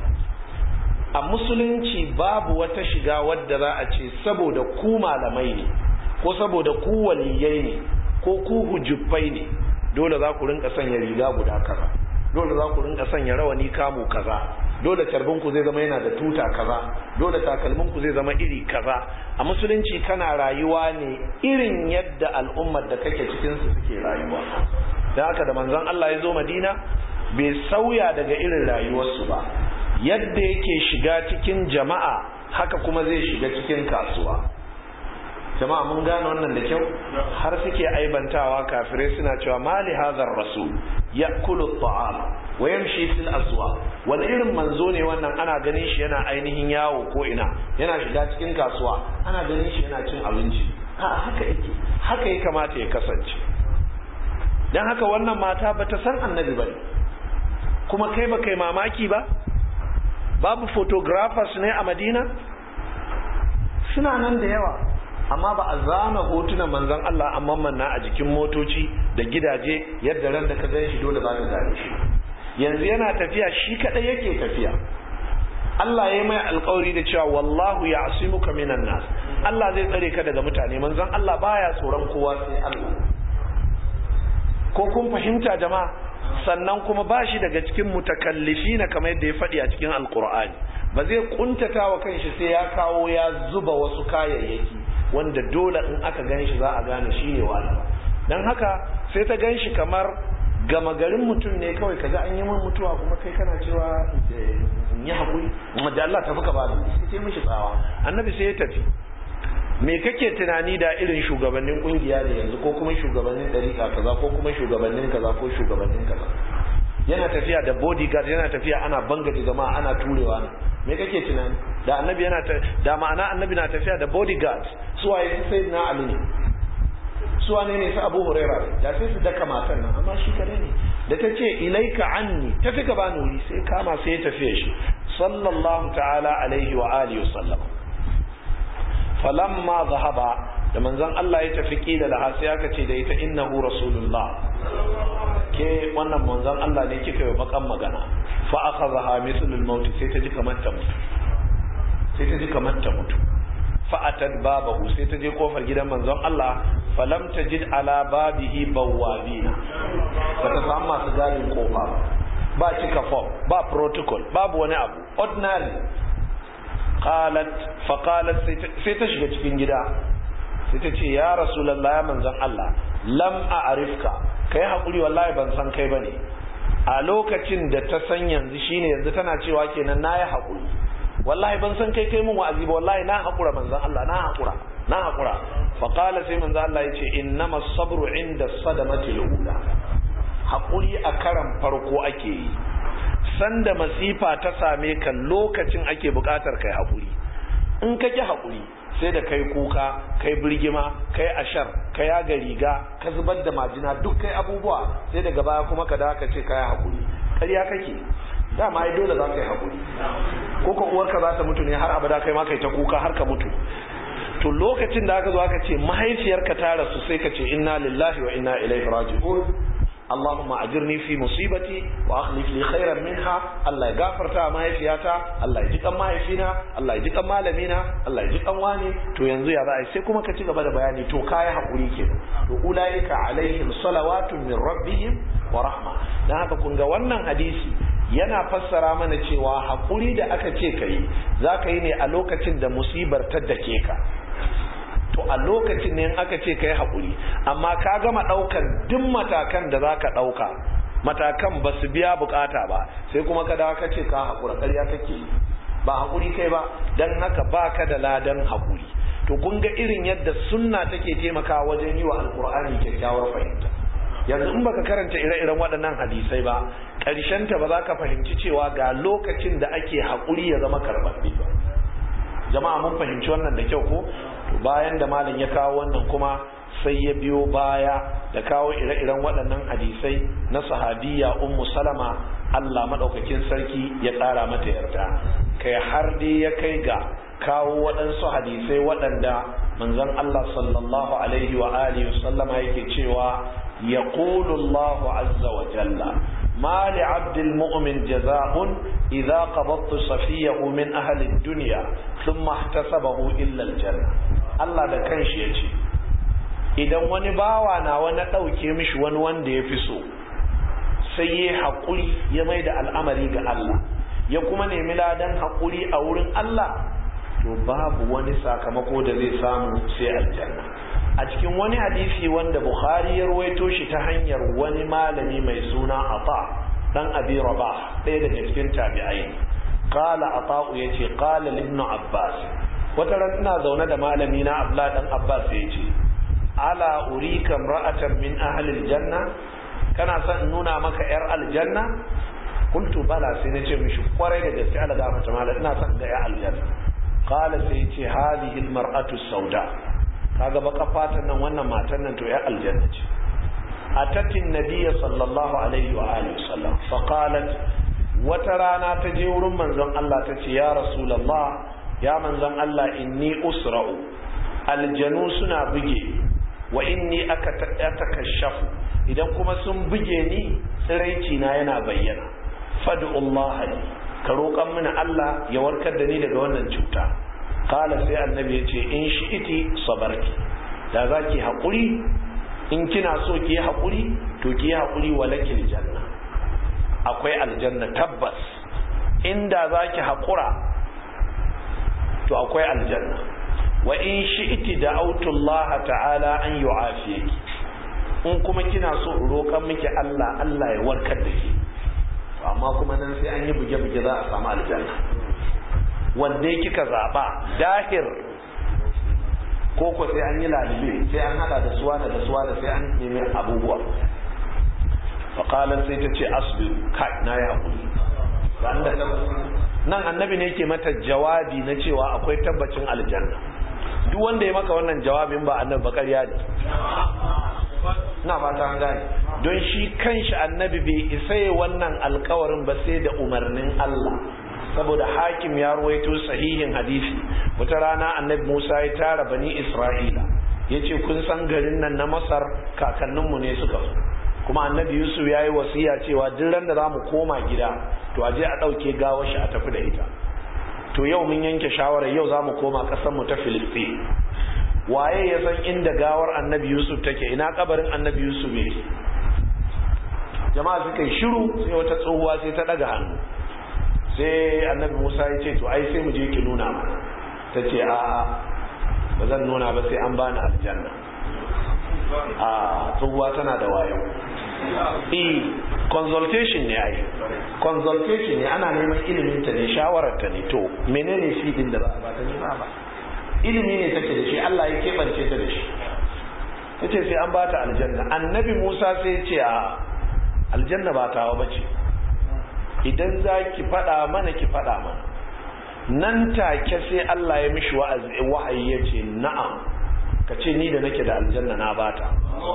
S1: a musulunci babu wata shiga wadda za a ce saboda ku malamai ne ko saboda ku waliyai ne ko ku hujjufai ne dole za ku rinka sanya riga guda kaza dole za ku rinka sanya rawani kamu kaza dole ku zai zama yana da tuta kaza dole takalminku zai zama iri kaza a musulunci kana rayuwa ne irin yadda al'ummar da kake cikin su suke rayuwa da haka da manzon Allah ya zo Madina bai sauya daga irin rayuwarsu ba yadda yake shiga cikin jama'a haka kuma zai shiga cikin kasuwa jama'a mun gane wannan da kyau har suke aibantawa kafirai suna cewa mali hadhar rasul ya'kulu at-ta'am wa yamshi fil aswaq wani irin manzo ne wannan ana ganin shi yana ainihin yawo ko ina yana shiga cikin kasuwa ana ganin shi yana cin abinci a haka yake haka ya kamata ya kasance dan haka wannan mata bata san annabi bane kuma kai ba kai mamaki ba babu photographers ne a madina suna nan da yawa amma ba a zana hotunan manzan Allah amma manna a jikin motoci da gidaje yadda ran da ka gan shi dole za ka gane shi yanzu yana tafiya shi kadai yake tafiya Allah ya yi mai alkawari da cewa wallahu ya asimuka minan nas Allah zai tsare ka daga mutane manzan Allah baya tsoron kowa sai Allah ko kun fahimta jama'a sannan kuma ba shi daga cikin mutakallifi na kamar yadda ya faɗi a cikin alkur'ani ba zai kuntata wa kanshi sai ya kawo ya zuba wasu kayayyaki wanda dole in aka gan shi za a gane shi ne wani don haka sai ta gan shi kamar gama garin mutum ne kawai kaga an yi min mutuwa kuma kai kana cewa in yi haƙuri da Allah tafi ka bani sai ce mishi tsawa annabi sai ya tafi me kake tunani da irin shugabannin kungiya ne yanzu ko kuma shugabannin dariƙa kaza ko kuma shugabannin kaza ko shugabannin kaza yana tafiya da bodyguard yana tafiya ana bangaje jama'a ana turewa ne me kake tunani da annabi yana ta da ma'ana annabi na tafiya da bodyguard su waye su sai na ali ne su wane ne su abu huraira da sai su daka matan nan amma shi kare ne da ta ce ilaika anni tafi ka bani wuri sai kama sai ya tafiye shi sallallahu ta'ala alaihi wa alihi wasallam falamma zahaba da manzon Allah ya tafi kila da sai aka ce da ita innahu rasulullah ke wannan manzon Allah ne kika yi bakan magana fa akhadha mithlul maut sai ta ji kamar ta mutu sai ta ji kamar ta mutu fa atad babahu sai ta je kofar gidan manzon Allah falam tajid ala babihi bawabina ba ta samu masu gadin kofa ba cika form ba protocol babu wani abu ordinary qalat fa qalat sai ta shiga cikin gida sai ta ce ya rasulullah ya manzon Allah lam a'rifka kai hakuri wallahi ban san kai bane a lokacin da ta san yanzu shine yanzu tana cewa kenan nayi hakuri wallahi ban san kai kai mun wa'azi ba wallahi na hakura manzon Allah na hakura na hakura fa qala sai manzon Allah yace innamas sabru inda sadamati al-ula hakuri a karan farko ake yi sanda masifa ta same ka lokacin ake bukatar kai hakuri in ka ki hakuri sai da kai kuka kai birgima kai ashar kai yaga riga ka zubar da majina duk kai abubuwa sai daga baya kuma ka da ka ce kai hakuri ƙarya kake dama ai dole za ka yi hakuri ko ka uwarka za ta mutu ne har abada kai ma kai ta kuka har ka mutu to lokacin da aka zo aka ce mahaifiyarka ta rasu sai ka ce inna lillahi wa inna ilaihi raji'un اللهم اجرني في مصيبتي واخلف لي خيرا منها الله يغفرتا mahaifiyata Allah ya ji kan mahaifina Allah ya ji kan malamina Allah ya ji kan wani to yanzu ya za sai kuma ka ci gaba da bayani to kai hakuri kenan to ulaika alaihim salawatun min rabbihim wa rahma dan haka kun ga wannan hadisi yana fassara mana cewa hakuri da aka ce kai zaka yi ne a lokacin da musibar ta dake ka to a lokacin ne aka ce kai haƙuri amma ka gama ɗaukan duk matakan da za ka ɗauka matakan ba su biya bukata ba sai kuma ka dawo ka ce ka haƙura ƙarya kake ba haƙuri kai ba don haka ba ka da ladan haƙuri to kun ga irin yadda sunna take taimakawa wajen yi wa alƙur'ani kyakkyawar fahimta yanzu in baka karanta ire-iren waɗannan hadisai ba ta ba za ka fahimci cewa ga lokacin da ake haƙuri ya zama karɓaɓɓe ba jama'a mun fahimci wannan da kyau ko bayan da malam ya kawo wannan kuma sai ya biyo baya da kawo ire-iren waɗannan hadisai na sahabiya ummu salama Allah maɗaukakin sarki ya ƙara mata yarda kai har dai ya kai ga kawo waɗansu hadisai waɗanda manzon Allah sallallahu alaihi wa alihi sallama yake cewa yaqulu Allahu azza wa jalla ما لعبد المؤمن جزاء إذا قبضت صفيه من أهل الدنيا ثم احتسبه إلا الجنة الله da kanshi yace idan wani bawa na wani ɗauke mishi wani wanda ya fi so sai ya haƙuri ya mai da al'amari ga Allah ya kuma nemi ladan haƙuri a wurin Allah to babu wani sakamako da zai samu sai aljanna a cikin wani hadisi wanda Bukhari ya ruwaito shi ta hanyar wani malami mai suna Ata dan Abi Rabah ɗaya daga cikin tabi'ai qala Ata yace qala ibn Abbas wata ran ina zaune da malami na Abdullah dan Abbas yace ala urika imra'atan min ahli aljanna kana son in nuna maka yar aljanna qultu bala sai nace mishi kwarai da gaske Allah gafarta malam ina son ga yar aljanna qala sai yace hadhihi almar'atu sauda kaga baka fatan nan wannan matan nan to ya aljanna ce atatin nabiyya sallallahu alaihi wa alihi wasallam fa qalat wata rana ta je wurin manzon Allah ta ce ya rasulullah ya manzon Allah inni usra'u aljanu suna buge wa inni aka takashafu idan kuma sun buge ni tsiraici na yana bayyana fad'u Allah ka roƙan mini Allah ya warkar da ni daga wannan cuta kala sai annabi ya ce in shi iti sabarki da za ki haƙuri in kina so ki yi haƙuri to ki yi haƙuri wa lakil janna akwai aljanna tabbas inda za ki haƙura to akwai aljanna wa in shi iti da autullaha ta'ala an yi in kuma kina so roƙan miki Allah Allah ya warkar da ke amma kuma nan sai an yi buge-buge za a samu aljanna wanda kika zaba dahir ko ko sai an yi lalibe sai an hada da suwa da suwa da sai an nemi abubuwa faƙalar sai ta ce asbiru kai na ya haƙuri nan annabi ne ke mata jawabi na cewa akwai tabbacin aljanna duk wanda ya maka wannan jawabin ba annabi ba ƙarya ne na fata an gane don shi kanshi annabi bai isa wannan alkawarin ba sai da umarnin Allah saboda hakim ya ruwaito sahihin hadisi wata rana annabi Musa ya tara bani Isra'ila ya ce kun san garin nan na Masar kakanninmu ne suka zo kuma annabi Yusuf ya yi wasiya cewa duk ran da za mu koma gida to a je a ɗauke gawar shi a tafi da ita to yau mun yanke shawarar yau za mu koma ƙasarmu ta Filistin waye ya san inda gawar annabi Yusuf take ina kabarin annabi Yusuf yake jama'a suka yi shiru sai wata tsohuwa sai ta ɗaga hannu sai annabi musa ya ce to ai sai mu je ki nuna mana ta ce a ba zan nuna ba sai an bani aljanna a tsohuwa tana da wayo e consultation ne ai consultation ne ana neman ilimin ta ne shawarar ta ne to menene shi din da ba ba ta nema ba ilimi ne take da shi Allah ya kebance ta da shi tace sai an bata aljanna annabi Musa sai ya ce a aljanna ba tawa bace idan za ki faɗa mana ki faɗa mana nan take sai Allah ya mishi wa'ayi ya ce na'am ka ce ni da nake da aljanna na bata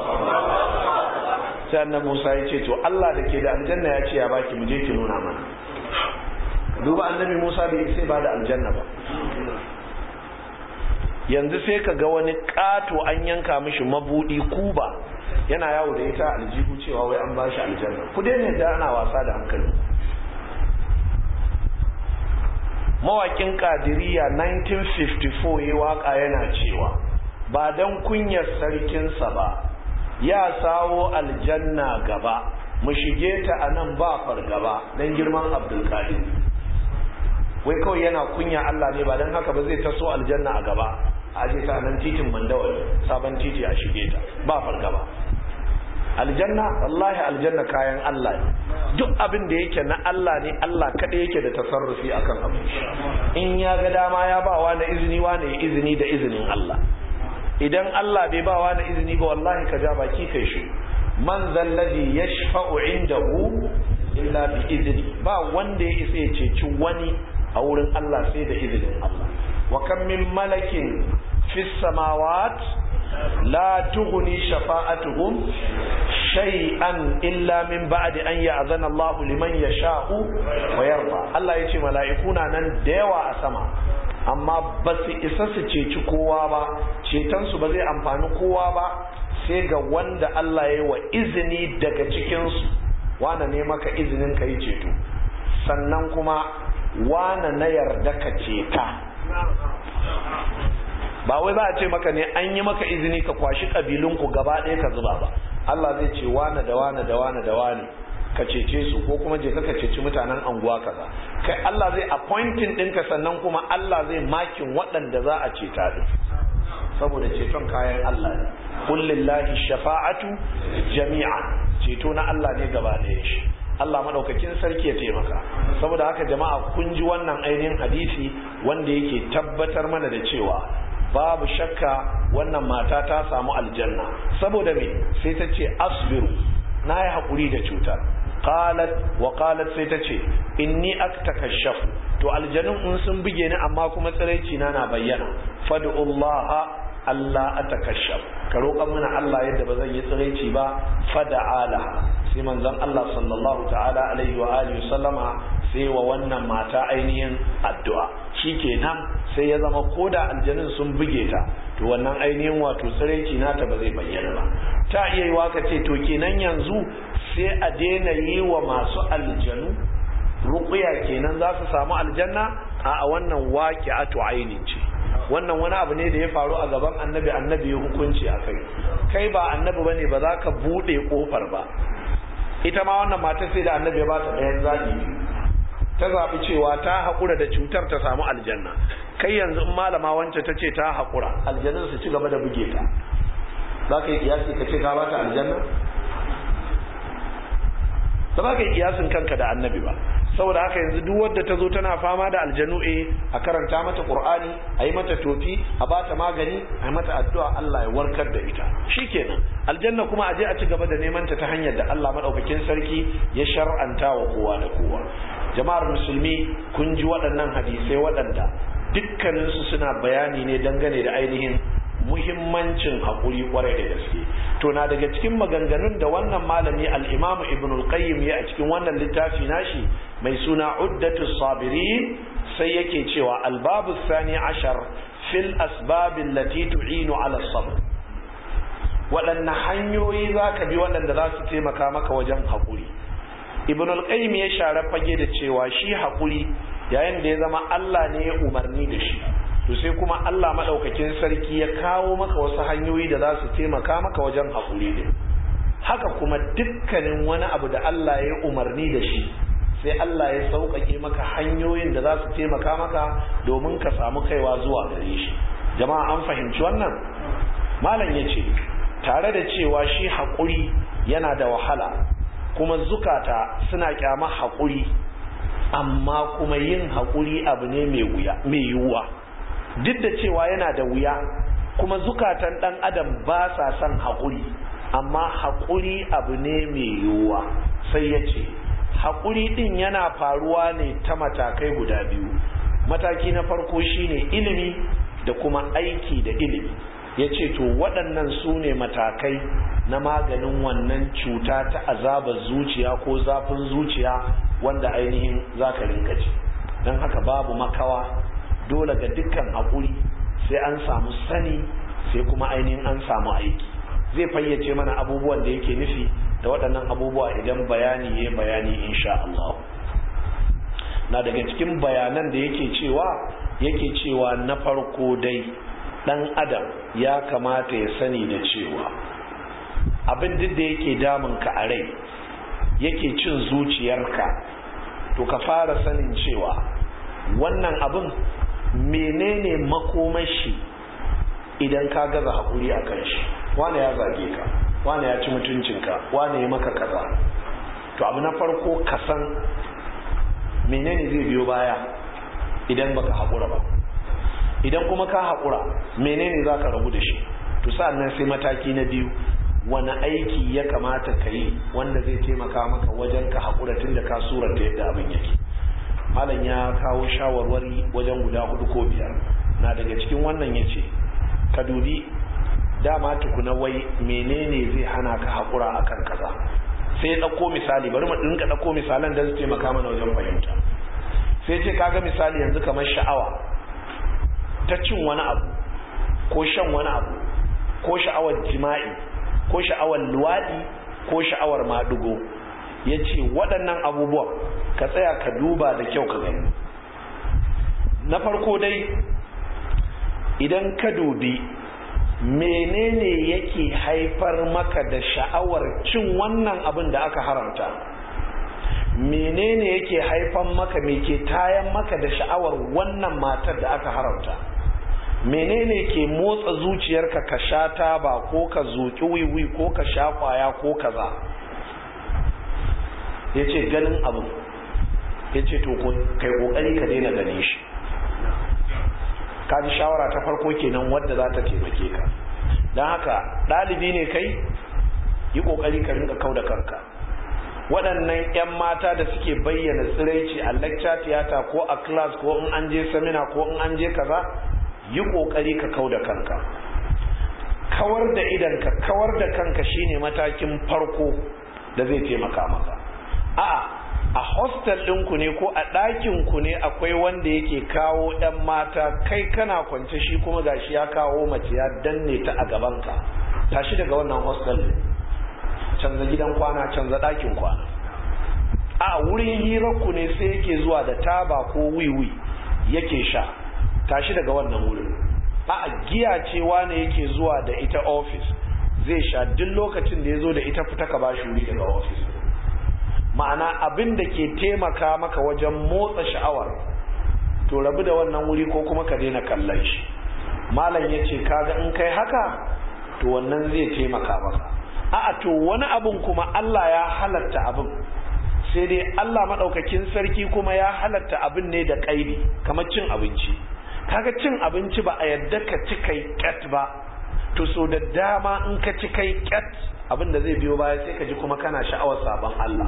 S1: sai annabi Musa ya ce to Allah da ke da aljanna ya ce ya baki mu je ki nuna mana duba annabi Musa bai sai ba da aljanna ba yanzu sai ka ga wani ƙato an yanka mishi mabudi kuba yana yawo da ita aljihu cewa wai an ba shi aljanna ku daina da ana wasa da hankali mawakin kadiriya 1954 ya waka yana cewa ba don kunyar sarkinsa ba ya sawo aljanna gaba mu shige ta a nan ba fargaba don girman abdulkadir wai kawai yana kunya Allah ne ba don haka ba zai taso aljanna a gaba a je ta nan titin mandawari sabon titi a shige ta ba fargaba aljanna wallahi aljanna kayan Allah ne duk abin da yake na Allah ne Allah kaɗai yake da tasarrufi akan abu in ya ga dama ya ba wa na izini wa ne izini da izinin Allah idan Allah bai ba wa na izini ba wallahi ka ja baki kai shi man zalladhi yashfa'u indahu illa bi izni ba wanda ya isa ya ceci wani a wurin Allah sai da izinin Allah wa kam min malakin fis samawat la tughni shafa'atuhum shay'an illa min ba'di an ya'zana Allah liman yasha'u wa yarda Allah yace mala'iku na nan da yawa a sama amma ba su isa su ceci kowa ba cetonsu ba zai amfani kowa ba sai ga wanda Allah ya yi wa izini daga cikinsu wane ne maka izinin ka yi ceto sannan kuma wane na yarda ka ceta ba wai za a ce maka ne an yi maka izini ka kwashi ƙabilunku gaba ɗaya ka zuba ba Allah zai ce wane da wane da wane da wane ka cece su ko kuma je ka ceci mutanen anguwa kaza kai Allah zai appointing ɗinka sannan kuma Allah zai makin waɗanda za a ceta din saboda ceton kayan Allah ne kullillahi shafa'atu jami'an ceto na Allah ne gaba ɗaya shi Allah madaukakin sarki ya taimaka saboda haka jama'a kun ji wannan ainihin hadisi wanda yake tabbatar mana da cewa babu shakka wannan mata ta samu aljanna saboda me sai ta ce asbiru na yi haƙuri da cutar qalat wa qalat sai ta ce inni aktakashafu to aljanun in sun buge ni amma kuma tsiraici na na bayyana fad'ullaha Allah atakashaf ka roƙan mana Allah yadda ba zan yi tsiraici ba fada'ala sai manzon Allah sallallahu ta'ala alaihi wa alihi sallama sai wa wannan mata ainihin addu'a shikenan sai ya zama koda aljanun sun buge ta to wannan ainihin wato tsiraici nata ba zai bayyana ba ta iya yi waka ce to kenan yanzu sai a daina yi wa masu aljanu ruqya kenan za su samu aljanna a wannan waqi'atu ainin ce wannan wani abu ne da ya faru a gaban annabi annabi ya hukunci a kai kai ba annabi bane ba za ka bude kofar ba ita ma wannan matar sai da annabi ya ba ta ɗayan zaɓi ta zaɓi cewa ta haƙura da cutar ta samu aljanna kai yanzu in malama wance ta ce ta haƙura aljanun su ci gaba da buge ta za ka yi kiyasi ka ce ka ba ta aljanna ba za ka yi kiyasin kanka da annabi ba saboda haka yanzu duk wadda ta zo tana fama da aljanu eh a karanta mata qur'ani a yi mata tofi a bata magani a yi mata addu'a Allah ya warkar da ita shikenan aljanna kuma a je a ci gaba da neman ta ta hanyar da Allah madaukakin sarki ya shar'anta wa kowa da kowa jama'ar musulmi kun ji waɗannan hadisai waɗanda dukkaninsu suna bayani ne dangane da ainihin muhimmancin haƙuri ƙwarai da gaske to na daga cikin maganganun da wannan malami al-imam ibn al-qayyim ya a cikin wannan littafi nashi mai suna uddatu sabirin sai yake cewa al-babu thani ashar fil asbab allati tu'inu ala sabr waɗanne hanyoyi za ka bi waɗanda za su taimaka maka wajen haƙuri ibn al-qayyim ya share fage da cewa shi haƙuri yayin da ya zama Allah ne ya umarni da shi to sai kuma Allah maɗaukakin sarki ya kawo maka wasu hanyoyi da za su taimaka maka wajen haƙuri din haka kuma dukkanin wani abu da Allah ya umarni da shi sai Allah ya sauƙaƙe maka hanyoyin da za su taimaka maka domin ka samu kaiwa zuwa gare shi jama'a an fahimci wannan malam ya ce tare da cewa shi haƙuri yana da wahala kuma zukata suna kyama haƙuri amma kuma yin haƙuri abu ne mai yiwuwa duk da cewa yana da wuya kuma zukatan ɗan adam ba sa son haƙuri amma haƙuri abu ne mai yiwuwa sai ya ce haƙuri ɗin yana faruwa ne ta matakai guda biyu mataki na farko shine ilimi da kuma aiki da ilimi ya ce to waɗannan su ne matakai na maganin wannan cuta ta azabar zuciya ko zafin zuciya wanda ainihin za ka rinka ji don haka babu makawa dole ga dukkan haƙuri sai an samu sani sai kuma ainihin an samu aiki zai fayyace mana abubuwan da yake nufi da waɗannan abubuwa idan bayani ya bayani insha Allah na daga cikin bayanan da yake cewa yake cewa na farko dai ɗan adam ya kamata ya sani da cewa abin duk da yake damunka a rai yake cin zuciyarka to ka fara sanin cewa wannan abin menene makomashi idan ka gaza haƙuri a kan shi wane ya zage ka wane ya ci mutuncinka wane ya maka kaza to abu na farko ka san menene zai biyo baya idan baka haƙura ba idan kuma ka haƙura menene za ka rabu da shi to sa'annan sai mataki na biyu wani aiki ya kamata ka yi wanda zai taimaka maka wajen ka haƙura tun da ka surata yadda abin yake malam ya kawo shawarwari wajen guda hudu ko biyar na daga cikin wannan ya ce ka dubi dama tukuna wai menene zai hana ka haƙura akan kaza sai ya ɗauko misali bari mu ɗinka ɗauko misalan da su taimaka mana wajen fahimta sai ce kaga misali yanzu kamar sha'awa ta cin wani abu ko shan wani abu ko sha'awar jima'i ko sha'awar luwaɗi ko sha'awar maɗugo ya ce waɗannan abubuwan ka tsaya ka duba da kyau ka gani na farko dai idan ka dubi menene yake haifar maka da sha'awar cin wannan abin da aka haramta menene yake haifan maka me ke tayan maka da sha'awar wannan matar da aka haramta menene ke motsa zuciyarka ka sha taba ko ka zoki wiwi ko ka sha kwaya ko kaza ya ce ganin abu ya ce to kai kokari ka daina ganin shi ka ji shawara ta farko kenan wadda za ta taimake ka don haka ɗalibi ne kai yi kokari ka rinka kau da kanka waɗannan 'yan mata da suke bayyana tsiraici a lecture theater ko a class ko in an je seminar ko in an je kaza yi kokari ka kau da kanka kawar da idanka kawar da kanka shine matakin farko da zai taimaka maka a'a a hostel ɗinku ne ko a ɗakinku ne akwai wanda yake kawo 'yan mata kai kana kwance shi kuma gashi ya kawo mace ya danne ta a gabanka tashi daga wannan hostel canza gidan kwana canza ɗakin kwana a wurin hirarku ne sai yake zuwa da taba ko wiwi yake sha tashi daga wannan wurin a giya cewa ne yake zuwa da ita ofis zai sha duk lokacin da ya zo da ita fita ka bashi wuri daga ofis ma'ana abin da ke taimaka maka wajen motsa sha'awar to rabu da wannan wuri ko kuma ka daina kallon shi malam ya ce kaga in kai haka to wannan zai taimaka maka a'a to wani abun kuma Allah ya halatta abin sai dai Allah maɗaukakin sarki kuma ya halatta abin ne da ƙaidi kamar cin abinci kaga cin abinci ba a yadda ka ci kai ƙyat ba to so da dama in ka ci kai ƙyat abin da zai biyo baya sai ka ji kuma kana sha'awar sabon Allah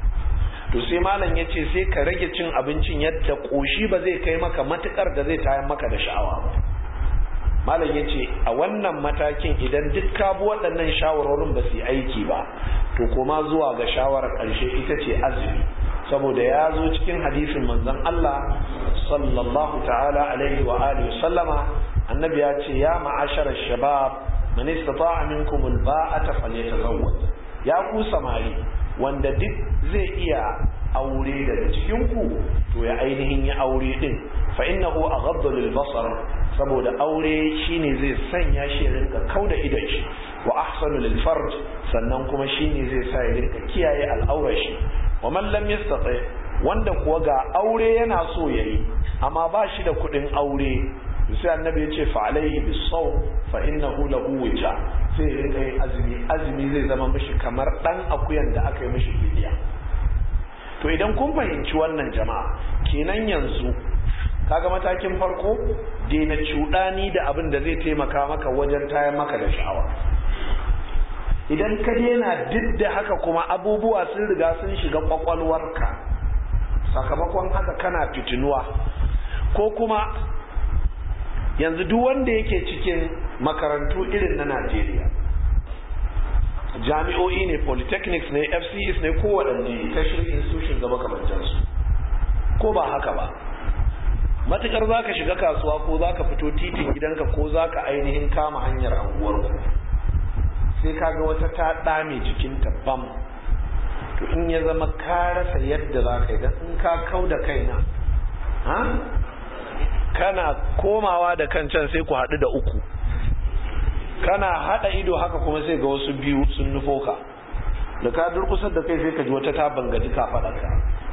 S1: to sai malam ya ce sai ka rage cin abincin yadda ƙoshi ba zai kai maka matuƙar da zai tayar maka da sha'awa ba malam ya ce a wannan matakin idan duk ka bi waɗannan shawarorin ba su yi aiki ba to kuma zuwa ga shawarar ƙarshe ita ce azumi saboda ya zo cikin hadisin manzon Allah sallallahu ta'ala alaihi wa alihi sallama annabi ya ce ya ma'ashara shabab man istata'a minkum alba'ata falyatazawwaj ya ku samari wanda duk zai iya aure daga cikin ku to ya ainihin ya aure din fa innahu aghaddu lil basar saboda aure shine zai sanya shi ya rinka kauda idon shi wa ahsanu lil farj sannan kuma shine zai sa ya rinka kiyaye al'aurar shi wa man lam yastati wanda kuwa ga aure yana so yayi amma ba shi da kudin aure sai annabi ya ce fa alaihi bisaw fa innahu lahu wija sai ya rinka yin azumi azumi zai zama mishi kamar dan akuyan da aka yi mishi fidiya to idan kun fahimci wannan jama'a kenan yanzu kaga matakin farko daina cuɗani da abin da zai taimaka maka wajen tayar maka da sha'awa idan ka daina duk da haka kuma abubuwa sun riga sun shiga kwakwalwarka sakamakon haka kana fitinuwa ko kuma yanzu duk wanda yake cikin makarantu irin na najeriya jami'o'i ne polytechnics ne fcs ne ko waɗanne tertiary institutions da makamantansu ko ba haka ba matukar za ka shiga kasuwa ko za ka fito titin gidanka ko za ka ainihin kama hanyar anguwarku sai ka ga wata ta ɗame jikinta bam to in ya zama ka rasa yadda za ka yi don in ka kau da kaina ha kana komawa da kan can sai ku haɗu da uku kana haɗa ido haka kuma sai ga wasu biyu sun nufo ka da ka durkusar da kai sai ka ji wata ta bangaji ka faɗaka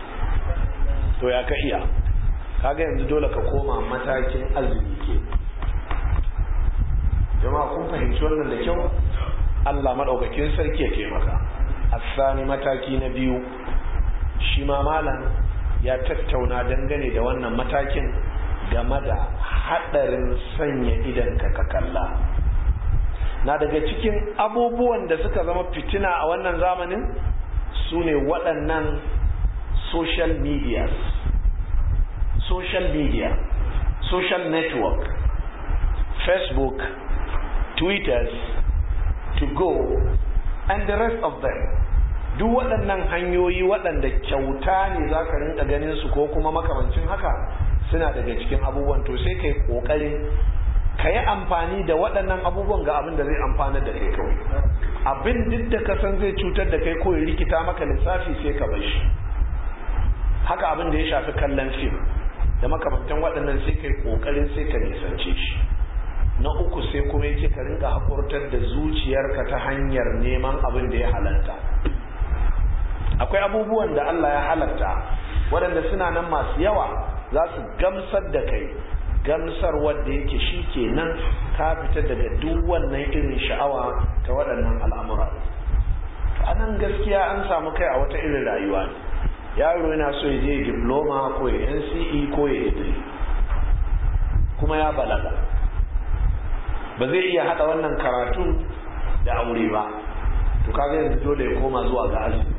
S1: to ya ka iya kaga yanzu dole ka koma matakin azumi ke jama'a kun fahimci wannan da kyau Allah maɗaukakin sarki ya taimaka asani mataki na biyu shi ma malam ya tattauna dangane da wannan matakin game da haɗarin sanya idanka ka kalla na daga cikin abubuwan da suka zama fitina a wannan zamanin su ne waɗannan social media social media social network facebook twitters to go and the rest of them duk waɗannan hanyoyi waɗanda kyauta ne za ka rinka ganin su ko kuma makamancin haka suna daga cikin abubuwan to sai kai ƙoƙarin ka yi amfani da waɗannan abubuwan ga abin da zai amfanar da kai kawai abin duk da ka san zai cutar da kai ko ya rikita maka lissafi sai ka bar shi haka abin da ya shafi kallon fim da makamantan waɗannan sai kai ƙoƙarin sai ka nisance shi na uku sai kuma yake ka rinka haƙurtar da zuciyarka ta hanyar neman abin da ya halatta akwai abubuwan da Allah ya halatta waɗanda suna nan masu yawa za su gamsar da kai gamsar wadda yake shi kenan ka fita daga duk wannan irin sha'awa ta waɗannan al'amura a nan gaskiya an samu kai a wata irin rayuwa ne yaro yana so ya je diploma ko ya nce ko ya yi kuma ya balaga ba zai iya haɗa wannan karatu da aure ba to kaga yanzu dole ya koma zuwa ga azumi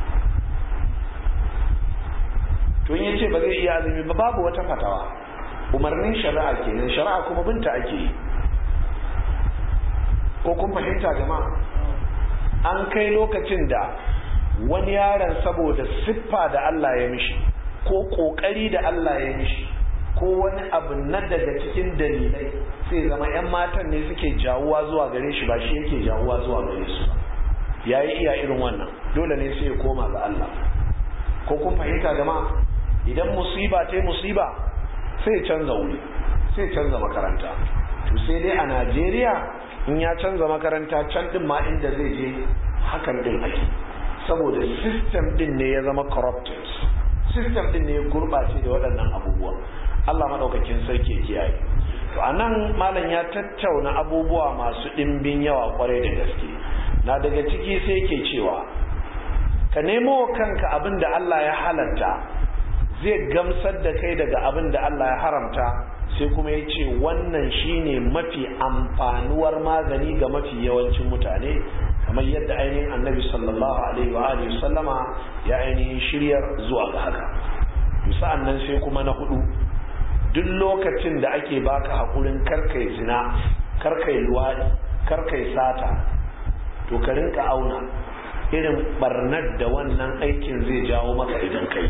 S1: to in yace ba zai iya azumi ba babu wata fatawa umarnin shari'a kenan shari'a kuma binta ake yi ko kun fahimta jama'a an kai lokacin da wani yaron saboda siffa da Allah ya mishi ko kokari da Allah ya mishi ko wani abu na daga cikin dalilai sai zama 'yan matan ne suke jawuwa zuwa gare shi ba shi yake jawuwa zuwa gare su ya yi iya irin wannan dole ne sai ya koma ga Allah ko kun fahimta jama'a idan musiba ta musiba sai canza wuri sai canza makaranta to sai dai a Najeriya in ya canza makaranta can din ma inda zai je hakan din ake saboda system din ne ya zama corrupted system din ne ya gurbace da waɗannan abubuwa Allah madaukakin sarki ya kiyaye to anan malam ya tattauna abubuwa masu ɗimbin yawa kwarai da gaske na daga ciki sai ke cewa ka nemo kanka abin da Allah ya halatta zai gamsar da kai daga abin da Allah ya haramta sai kuma ya ce wannan shine mafi amfanuwar magani ga mafi yawancin mutane kamar yadda ainihin annabi sallallahu alaihi wa alihi sallama ya ainihin shiryar zuwa ga haka sa'an nan sai kuma na hudu duk lokacin da ake baka haƙurin karkai zina karkai luwaɗi karkai sata to ka rinka auna irin barnar da wannan aikin zai jawo maka idan kai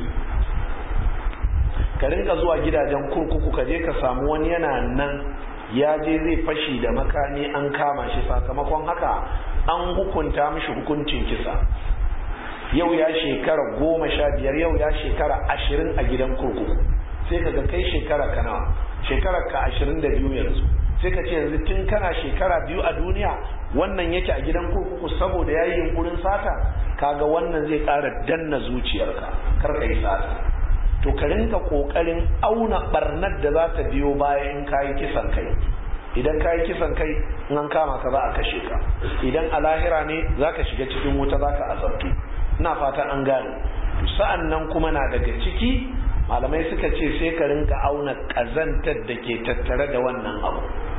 S1: ka rinka zuwa gidajen kurkuku ka je ka samu wani yana nan ya je zai fashi da makami an kama shi sakamakon haka an hukunta mishi hukuncin kisa yau ya shekara goma sha biyar yau ya shekara ashirin a gidan kurkuku sai ka ga kai shekara ka nawa shekarar ka ashirin da biyu yanzu sai ka ce yanzu tun kana shekara biyu a duniya wannan yake a gidan kurkuku saboda ya yi yunkurin sata kaga wannan zai ƙara danna zuciyarka kar ka yi sata to ka rinka ƙoƙarin auna barnar da za ta biyo baya in ka yi kisan kai idan ka yi kisan kai in an kama ka za a kashe ka idan a lahira ne za ka shiga cikin wuta za ka azabtu ina fata an gane sa'an nan kuma na daga ciki malamai suka ce sai ka rinka auna ƙazantar da ke tattare da wannan abu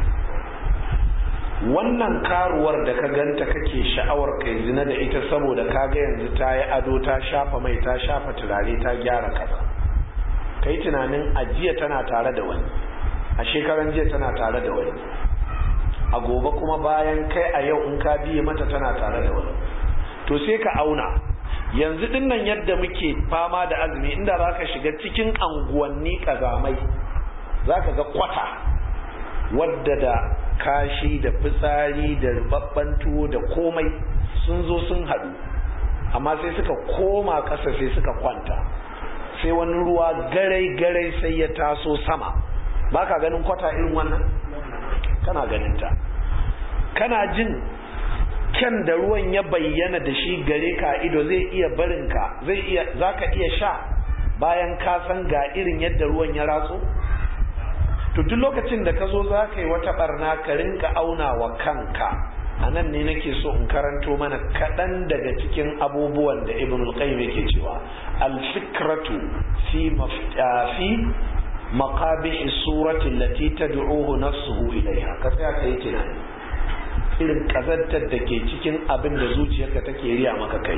S1: wannan karuwar da ka ganta kake sha'awar kai zina da ita saboda ka ga yanzu ta yi ado ta shafa mai ta shafa turare ta gyara kaza ka yi tunanin ajiya tana tare da wani a shekaran jiya tana tare da wani a gobe kuma bayan kai a yau in ka biye mata tana tare da wani to sai ka auna yanzu dinnan yadda muke fama da azumi inda za ka shiga cikin anguwanni kazamai za ka ga kwata wadda da kashi da fitsari da rubabban tuwo da komai sun zo sun haɗu amma sai suka koma ƙasa sai suka kwanta sai wani ruwa garai-garai sai ya taso sama ba ka ganin kwata irin wannan kana ganinta kana jin kyan da ruwan ya bayyana da shi gare ka ido zai iya barinka zai iya zaka iya sha bayan ka san ga irin yadda ruwan ya ratso to duk lokacin da ka zo za ka yi wata barna ka rinka auna wa kanka a nan ne nake so in karanto mana kaɗan daga cikin abubuwan da ibn al-qayyim yake cewa al-fikratu fi fi maqabih surati allati tad'uhu nafsuhu ilayha ka tsaya kai tunani irin kazantar da ke cikin abin da zuciyarka take riya maka kai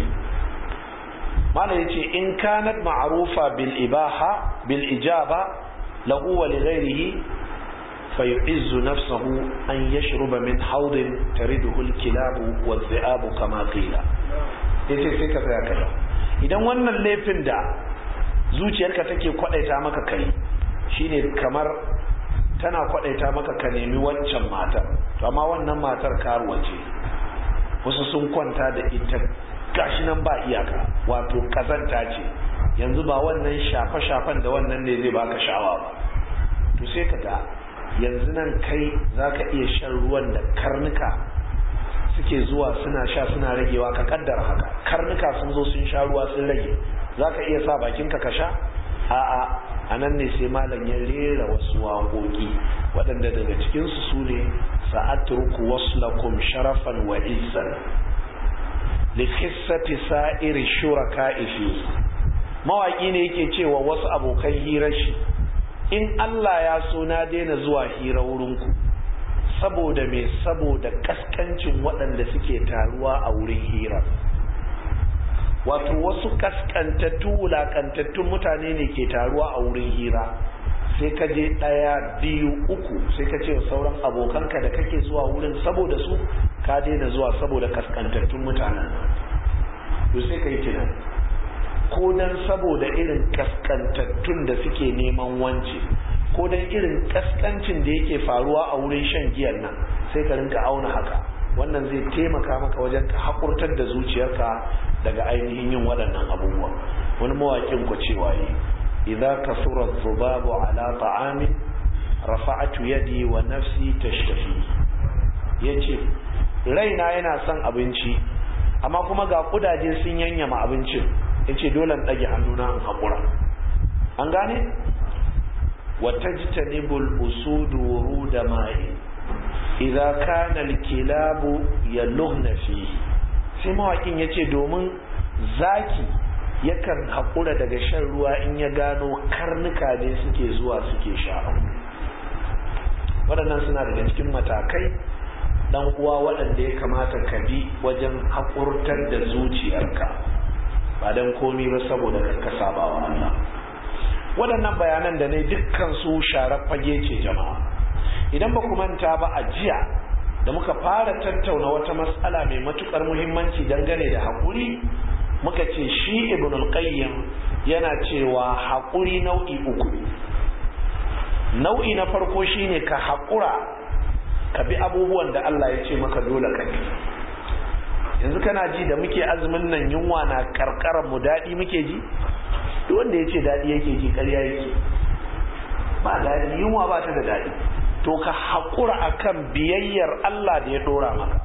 S1: mana yace in kanat ma'rufa bil ibaha bil ijaba lahu wa li ghayrihi فيعز نفسه أن يشرب من حوض ترده الكلاب والذئاب كما قيل yace sai ka tsaya kaza idan wannan laifin da zuciyarka take kwadaita maka kai shine kamar tana kwadaita maka ka nemi wancan matar to amma wannan matar karuwa ce wasu sun kwanta da ita gashi nan ba iyaka wato kazanta ce yanzu ba wannan shafe-shafen da wannan ne zai baka sha'awa ba to sai ka ga yanzu nan kai za ka iya shan ruwan da karnuka suke zuwa suna sha suna ragewa ka kaddara haka karnuka sun zo sun sha ruwa sun rage za ka iya sa bakinka ka sha a'a a nan ne sai malam ya rera wasu waƙoƙi waɗanda daga cikinsu su ne sa'aturku waslakum sharafan wa izzan likissati sa'iri shuraka ifi mawaƙi ne yake cewa wasu abokan hirar shi in Allah ya so na daina zuwa hira wurinku saboda me saboda kaskancin waɗanda suke taruwa a wurin hira wato wasu kaskantattu wulakantattun mutane ne ke taruwa a wurin hira sai ka je ɗaya biyu uku sai ka ce sauran abokanka da kake zuwa wurin saboda su ka daina zuwa saboda kaskantattun mutanen to sai ka yi tunani ko dan saboda irin kaskantattun da suke neman wance ko dan irin kaskancin da yake faruwa a wurin shan giyan nan sai ka rinka auna haka wannan zai taimaka maka wajen ka haƙurtar da zuciyarka daga ainihin yin waɗannan abubuwa wani mawaƙin ku cewa yi idza kasura dhubabu ala ta'amin rafa'atu yadi wa nafsi tashtafi yace raina yana son abinci amma kuma ga kudaje sun yanyama abincin ya ce dole ɗage hannuna in haƙura an gane wata jitanibul usudu wuru da mai idza kana alkilabu yalughna fi sai mawakin yace domin zaki yakan haƙura daga shan ruwa in ya gano karnuka ne suke zuwa suke sha waɗannan suna daga cikin matakai dan uwa waɗanda ya kamata ka bi wajen haƙurtar da zuciyarka ba don komi ba saboda ka saba wa Allah waɗannan bayanan da ne dukkan su sharar fage ce jama'a idan ba ku manta ba a jiya da muka fara tattauna wata matsala mai matukar muhimmanci dangane da haƙuri muka ce shi ibn al-qayyim yana cewa haƙuri nau'i uku nau'i na farko shine ka haƙura ka bi abubuwan da Allah ya ce maka dole ka bi yanzu kana ji da muke azumin nan yunwa na karkarar mu daɗi muke ji duk wanda ya ce daɗi yake ji ƙarya yake ba daɗi yunwa ba ta da daɗi to ka haƙura akan biyayyar Allah da ya ɗora maka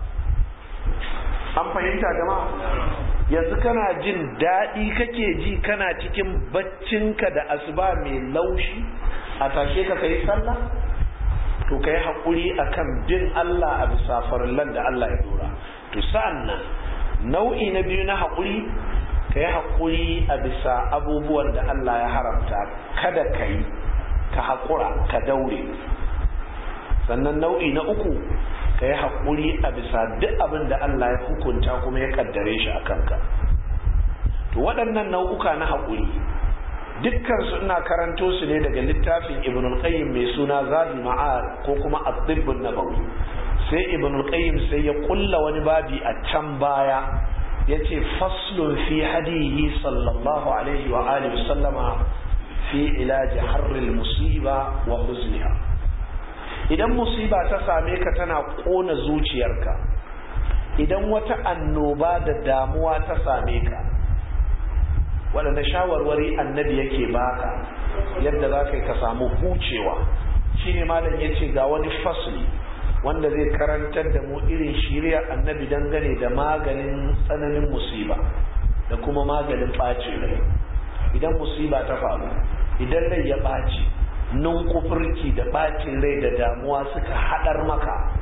S1: an fahimta jama'a yanzu kana jin daɗi kake ji kana cikin baccinka da asuba mai laushi a tashe ka kai sallah to ka yi haƙuri akan bin Allah a bisa farillan da Allah ya ɗora to sa'an nan nau'i na biyu na haƙuri ka yi haƙuri a bisa abubuwan da Allah ya haramta kada ka yi ka haƙura ka daure sannan nau'i na uku ka yi haƙuri a bisa duk abin da Allah ya hukunta kuma ya ƙaddare shi a kanka to waɗannan nau'uka na haƙuri dukkansu ina karanto su ne daga littafin ibn al-qayyim mai suna zadul ma'ad ko kuma at-tibb nabawi sai ibn al-qayyim sai ya kulla wani babi a can baya yace faslun fi hadihi sallallahu alaihi wa alihi sallama fi ilaji harril musiba wa huzniha idan musiba ta same ka tana kona zuciyarka idan wata annoba da damuwa ta same ka waɗanda shawarwari annabi yake baka yadda za ka yi ka samu hucewa shine malam ya ce ga wani fasli wanda zai karantar da mu irin shirya annabi dangane da maganin tsananin musiba da kuma maganin ɓacin rai idan musiba ta faru idan rai ya ɓaci nun kufurci da ɓacin rai da damuwa suka haɗar maka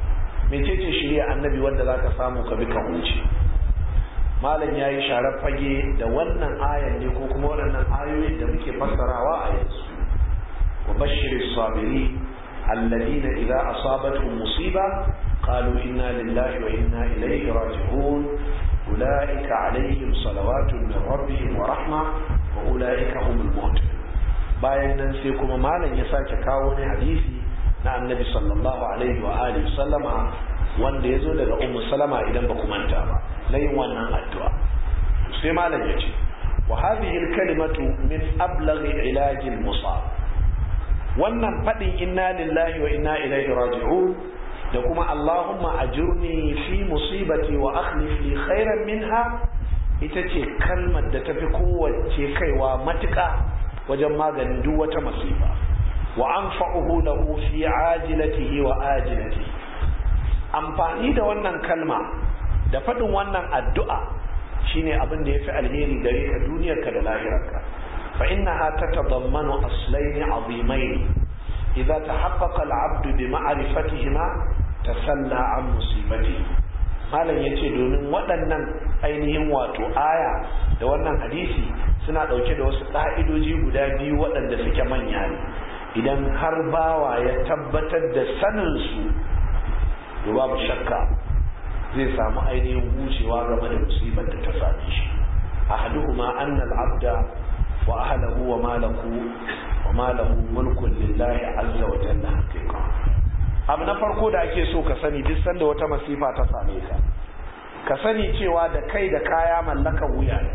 S1: mecece shirya annabi wanda za ka samu ka bi ka huce malam ya yi sharar fage da wannan ayan ne ko kuma waɗannan ayoyin da muke fassarawa a yanzu wa bashir sabiri alladina idza asabatuhum musiba qalu inna lillahi wa inna ilayhi raji'un ulaika alaihim salawatun min rabbihim wa rahma wa ulaika humul muhtadun bayan nan sai kuma malam ya sake kawo ne hadisi na annabi sallallahu alaihi wa alihi sallama wanda ya zo daga ummu salama idan ba ku manta ba na yin wannan addu'a sai malam ya ce wa hadhihi al-kalimatu min ablaghi ilaj al-musab wannan fadin inna lillahi wa inna ilaihi raji'un da kuma allahumma ajurni fi musibati wa akhlif li khairan minha ita ce kalmar da tafi kowace kaiwa matuƙa wajen maganin duk wata masifa wa anfa'uhu lahu fi ajilatihi wa ajilatihi amfani da wannan kalma da faɗin wannan addu'a shine abin da yafi alheri gare ka duniyarka da lahirarka fa innaha tatadammanu aslayn azimayn idza tahaqqaqa al-'abd bi ma'rifatihima tasalla an musibatihi malam yace domin waɗannan ainihin wato aya da wannan hadisi suna ɗauke da wasu ƙa'idoji guda biyu waɗanda suke manya ne idan har bawa ya tabbatar da saninsu to babu shakka zai samu ainihin wucewa game da musibar da ta same shi ahaduhuma anna al-abda wa ahlahu wa malahu wa malahu mulkun lillahi azza wa jalla haqiqa abu na farko da ake so ka sani duk sanda wata masifa ta same ka ka sani cewa da kai da kaya mallakan wuya ne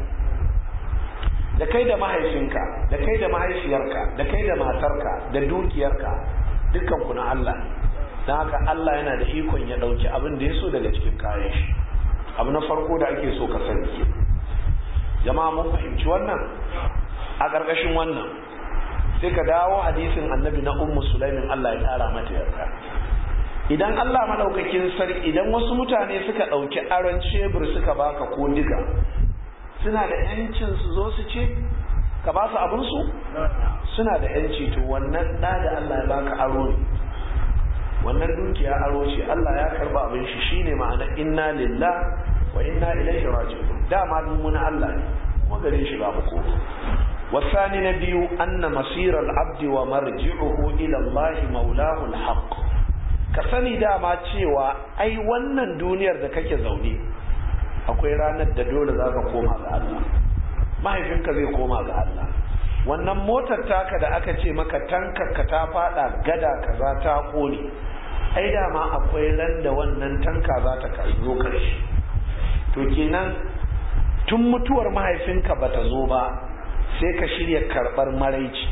S1: da kai da mahaifinka da kai da mahaifiyarka da kai da matarka da dukiyarka dukkan ku na Allah don haka Allah yana da ikon ya ɗauki abin da ya so daga cikin kayan shi abu na farko da ake so ka sani ke jama'a mun fahimci wannan a ƙarƙashin wannan sai ka dawo hadisin annabi na ummu sulaimin Allah ya ƙara mata yarda idan Allah madaukakin sarki idan wasu mutane suka ɗauki aron cebur suka baka ko diga suna da yancin su zo su ce ka ba su abinsu suna da yanci to wannan da da Allah ya baka aro ne wannan dukiya aro ce Allah ya karba abin shi shine ma'ana inna lillah wa inna ilaihi raji'un dama mun Allah ne kuma gare shi ba mu ko wasani na biyu anna masira al-abd wa marji'uhu ila Allah maulahu al-haq ka sani dama cewa ai wannan duniyar da kake zaune akwai ranar da dole za ka koma ga Allah mahaifinka zai koma ga Allah wannan motar taka da aka ce maka tankarka ta fada gada kaza ta kone ai dama akwai ran da wannan tanka za ta zo karshe to kenan tun mutuwar mahaifinka bata zo ba sai ka shirya karbar maraici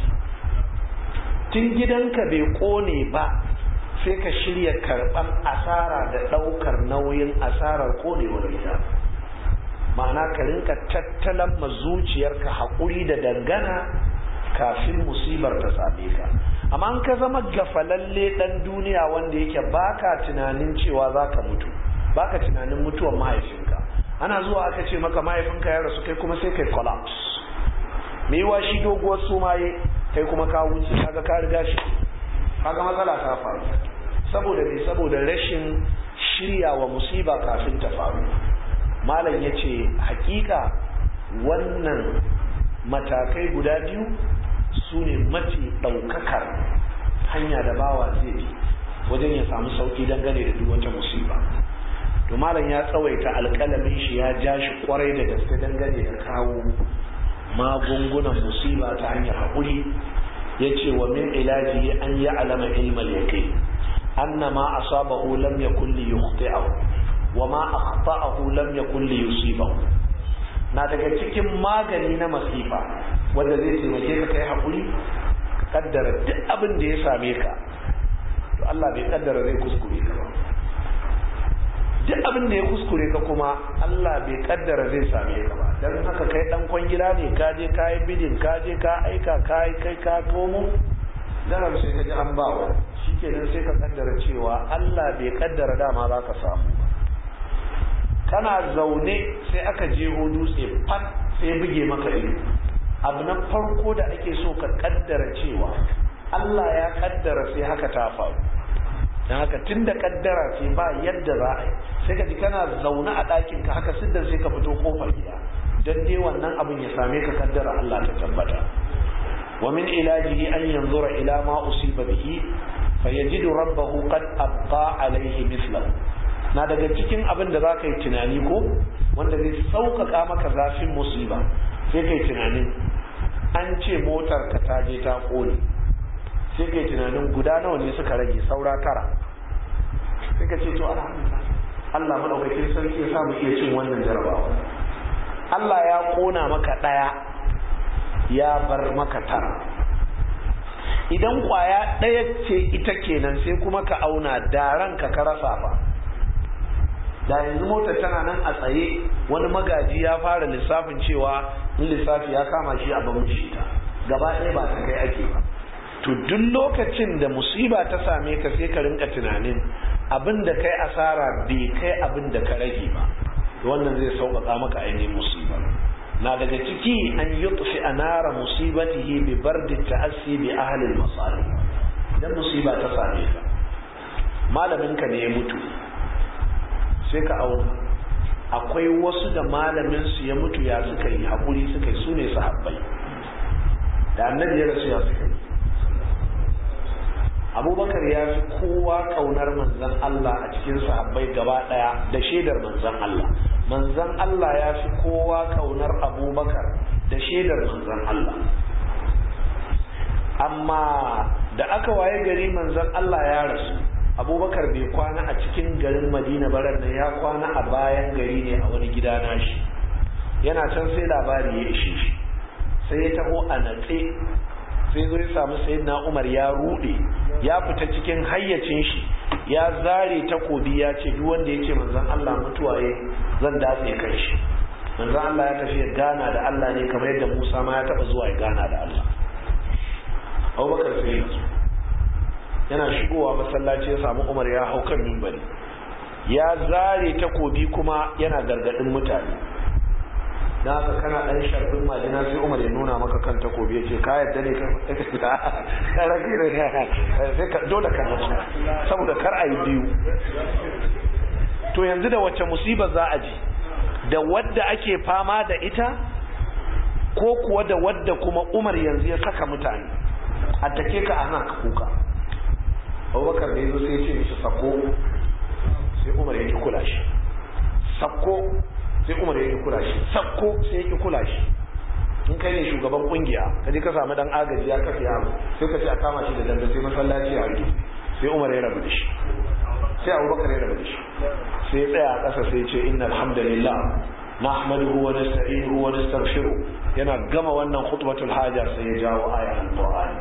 S1: tun gidanka bai kone ba sai ka shirya karban asara da daukar nauyin asarar konewar gida ma'ana ka rinka tattalan ma zuciyarka haƙuri da dangana kafin musibar ta same ka amma an ka zama gafalalle ɗan duniya wanda yake baka tunanin cewa za ka mutu baka tunanin mutuwar mahaifinka ana zuwa aka ce maka mahaifinka ya rasu kai kuma sai kai collapse me yiwa shi doguwar sumaye kai kuma ka wuce kaga ka riga shi kaga matsala ta faru saboda me saboda rashin shirya wa musiba kafin ta faru malam ya ce hakika wannan matakai guda biyu su ne mafi ɗaukakar hanya da bawa zai bi wajen ya samu sauƙi dangane da duk wata musiba to malam ya tsawaita alƙalamin shi ya ja shi kwarai da gaske dangane da kawo magungunan musiba ta hanyar haƙuri ya ce wa min ilaji an yi alama ilmal yaqin annama asabahu lam yakun li yukhti'ahu wa ma akhta'ahu lam yakun li yusibahu na daga cikin magani na masifa wanda zai taimake ka kai hakuri ka kaddara duk abin da ya same ka to Allah bai kaddara zai kuskure ka ba duk abin da ya kuskure ka kuma Allah bai kaddara zai same ka ba dan haka kai dan kwangila ne ka je ka yi bidin ka je ka aika ka yi kai ka komo daram sai ka ji an bawa shikenan sai ka kaddara cewa Allah bai kaddara dama za ka samu kana zaune sai aka jeho dutse fat sai buge maka ido abu na farko da ake so ka kaddara cewa Allah ya kaddara sai haka ta faru don haka tun da kaddara ce ba yadda za a yi sai ka ji kana zaune a ɗakin ka haka siddan sai ka fito kofar gida don dai wannan abin ya same ka kaddara Allah ta tabbata wa min ilajihi an yanzura ila ma usiba bihi fa yajidu rabbahu qad abqa alayhi mithlahu na daga cikin abin da zaka yi tunani ko wanda zai sauƙaƙa maka zafin musiba sai kai tunanin an ce motar ka ta je ta kone sai kai tunanin guda nawa ne suka rage saura tara sai ka ce to alhamdulillah Allah madaukakin sarki ya samu iya cin wannan jarabawa Allah ya kona maka daya ya bar maka tara idan kwaya daya ce ita kenan sai kuma ka auna da ranka ka rasa fa da yanzu motar tana nan a tsaye wani magaji ya fara lissafin cewa in lissafi ya kama shi a bamu shi ta gaba ɗaya ba ta kai ake ba to duk lokacin da musiba ta same ka sai ka rinka tunanin abin da kai asara bai kai abin da ka rage ba wannan zai sauƙaƙa maka ainihin musiba na daga ciki an yutfi anara musibatihi bi bardi ta'assi bi ahli al-masali idan musiba ta same ka malamin ka ne ya mutu sai ka auna akwai wasu da malamin su ya mutu ya suka yi hakuri suka yi sune sahabbai da annabi ya rasu ya suka yi abubakar ya fi kowa kaunar manzan Allah a cikin sahabbai gaba daya da shaidar manzan Allah manzan Allah ya fi kowa kaunar abubakar da shaidar manzan Allah amma da aka waye gari manzan Allah ya rasu abubakar bai kwana a cikin garin madina barar nan ya kwana a bayan gari ne a wani gida nashi yana can sai labari ya ishe shi sai ya taho a natse sai zo ya samu sayyidina umar ya rude ya fita cikin hayyacin shi ya zare takobi ya ce duk wanda ya ce manzon Allah mutuwa ya zan datse kai shi manzon Allah ya tafi ya gana da Allah ne kamar yadda Musa ma ya taba zuwa ya gana da Allah Abubakar sai ya yana shigowa masallaci ya samu Umar ya hau kan mimbari ya zare takobi kuma yana gargadin mutane dan haka kana dan sharfin majina sai Umar ya nuna maka kan takobi yace ka yadda ne ka karaki ne sai ka dole ka nasu saboda kar ayi biyu to yanzu da wacce musiba za a ji da wadda ake fama da ita ko kuwa da wadda kuma Umar yanzu ya saka mutane a take ka ana ka kuka Abubakar da yazo sai ya ce mishi sako sai Umar ya ki kula shi sako sai umar ya ki kula shi sakko sai ya ki kula shi in kai ne shugaban kungiya ka je ka samu dan agaji ya kafa yaro sai ka ce a kama shi da danda sai masallaci a rike sai umar ya rabu da shi sai abubakar ya rabu da shi sai ya tsaya a ƙasa sai ya ce inna alhamdulillah nahmaduhu wa nasta'inuhu wa nastaghfiruh yana gama wannan khutbatul haja sai ya jawo ayat alqur'ani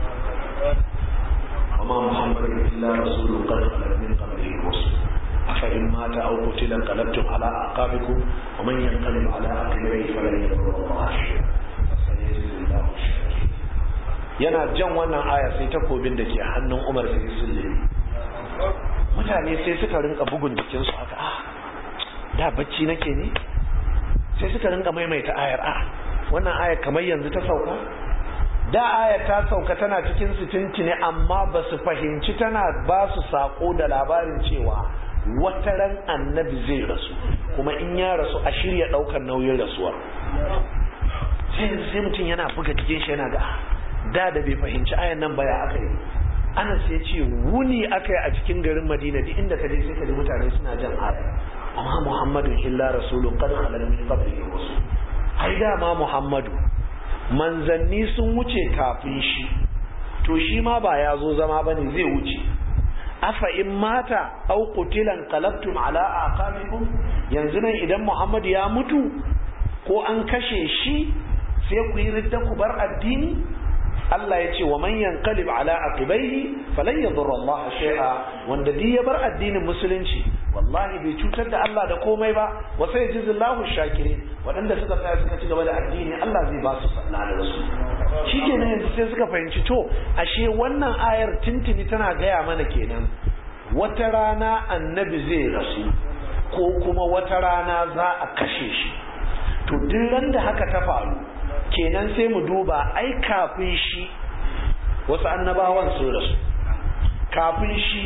S1: وما محمد إلا رسول قد خلت من قبله الرسل أفإن مات أو قتل انقلبتم على أعقابكم ومن ينقلب على عقبيه فلن يضر الله شيئا فسيجزي الله الشاكرين yana jan wannan aya sai takobin da ke hannun Umar sai sulle mutane sai suka rinka bugun jikin su haka ah da bacci nake ne sai suka rinka maimaita ayar ah wannan ayar kamar yanzu ta sauka da ayar ta sauka tana cikin su tuntune amma ba su fahimci tana ba su sako da labarin cewa wata ran annabi zai rasu kuma in ya rasu a shirya daukar nauyin rasuwar sai sai mutum yana buga jikin shi yana ga da da bai fahimci ayan nan baya aka yi ana sai ce wuni aka yi a cikin garin madina duk inda ka je sai ka ji mutane suna jan aya amma muhammadun illa rasulun qad khalal min qablihi rusul ai da ma muhammadu manzanni sun wuce kafin shi to shi ma ba ya zo zama bane zai wuce afa in mata au qutilan qalabtum ala aqabikum yanzu nan idan Muhammad ya mutu ko an kashe shi sai ku yi ridda ku bar addini Allah ya ce wa man yanqalib ala aqibaihi falan yadurra Allah shay'a wanda duk ya bar addinin musulunci wallahi bai cutar da Allah da komai ba wa sai jizillahu shakirin waɗanda suka tsaya suka ci gaba da addini Allah zai ba su sallah da su shikenan yanzu sai suka fahimci to ashe wannan ayar tintini tana gaya mana kenan wata rana annabi zai rasu ko kuma wata rana za a kashe shi to duk ran da haka ta faru kenan sai mu duba ai kafin shi wasu annabawan sun rasu kafin shi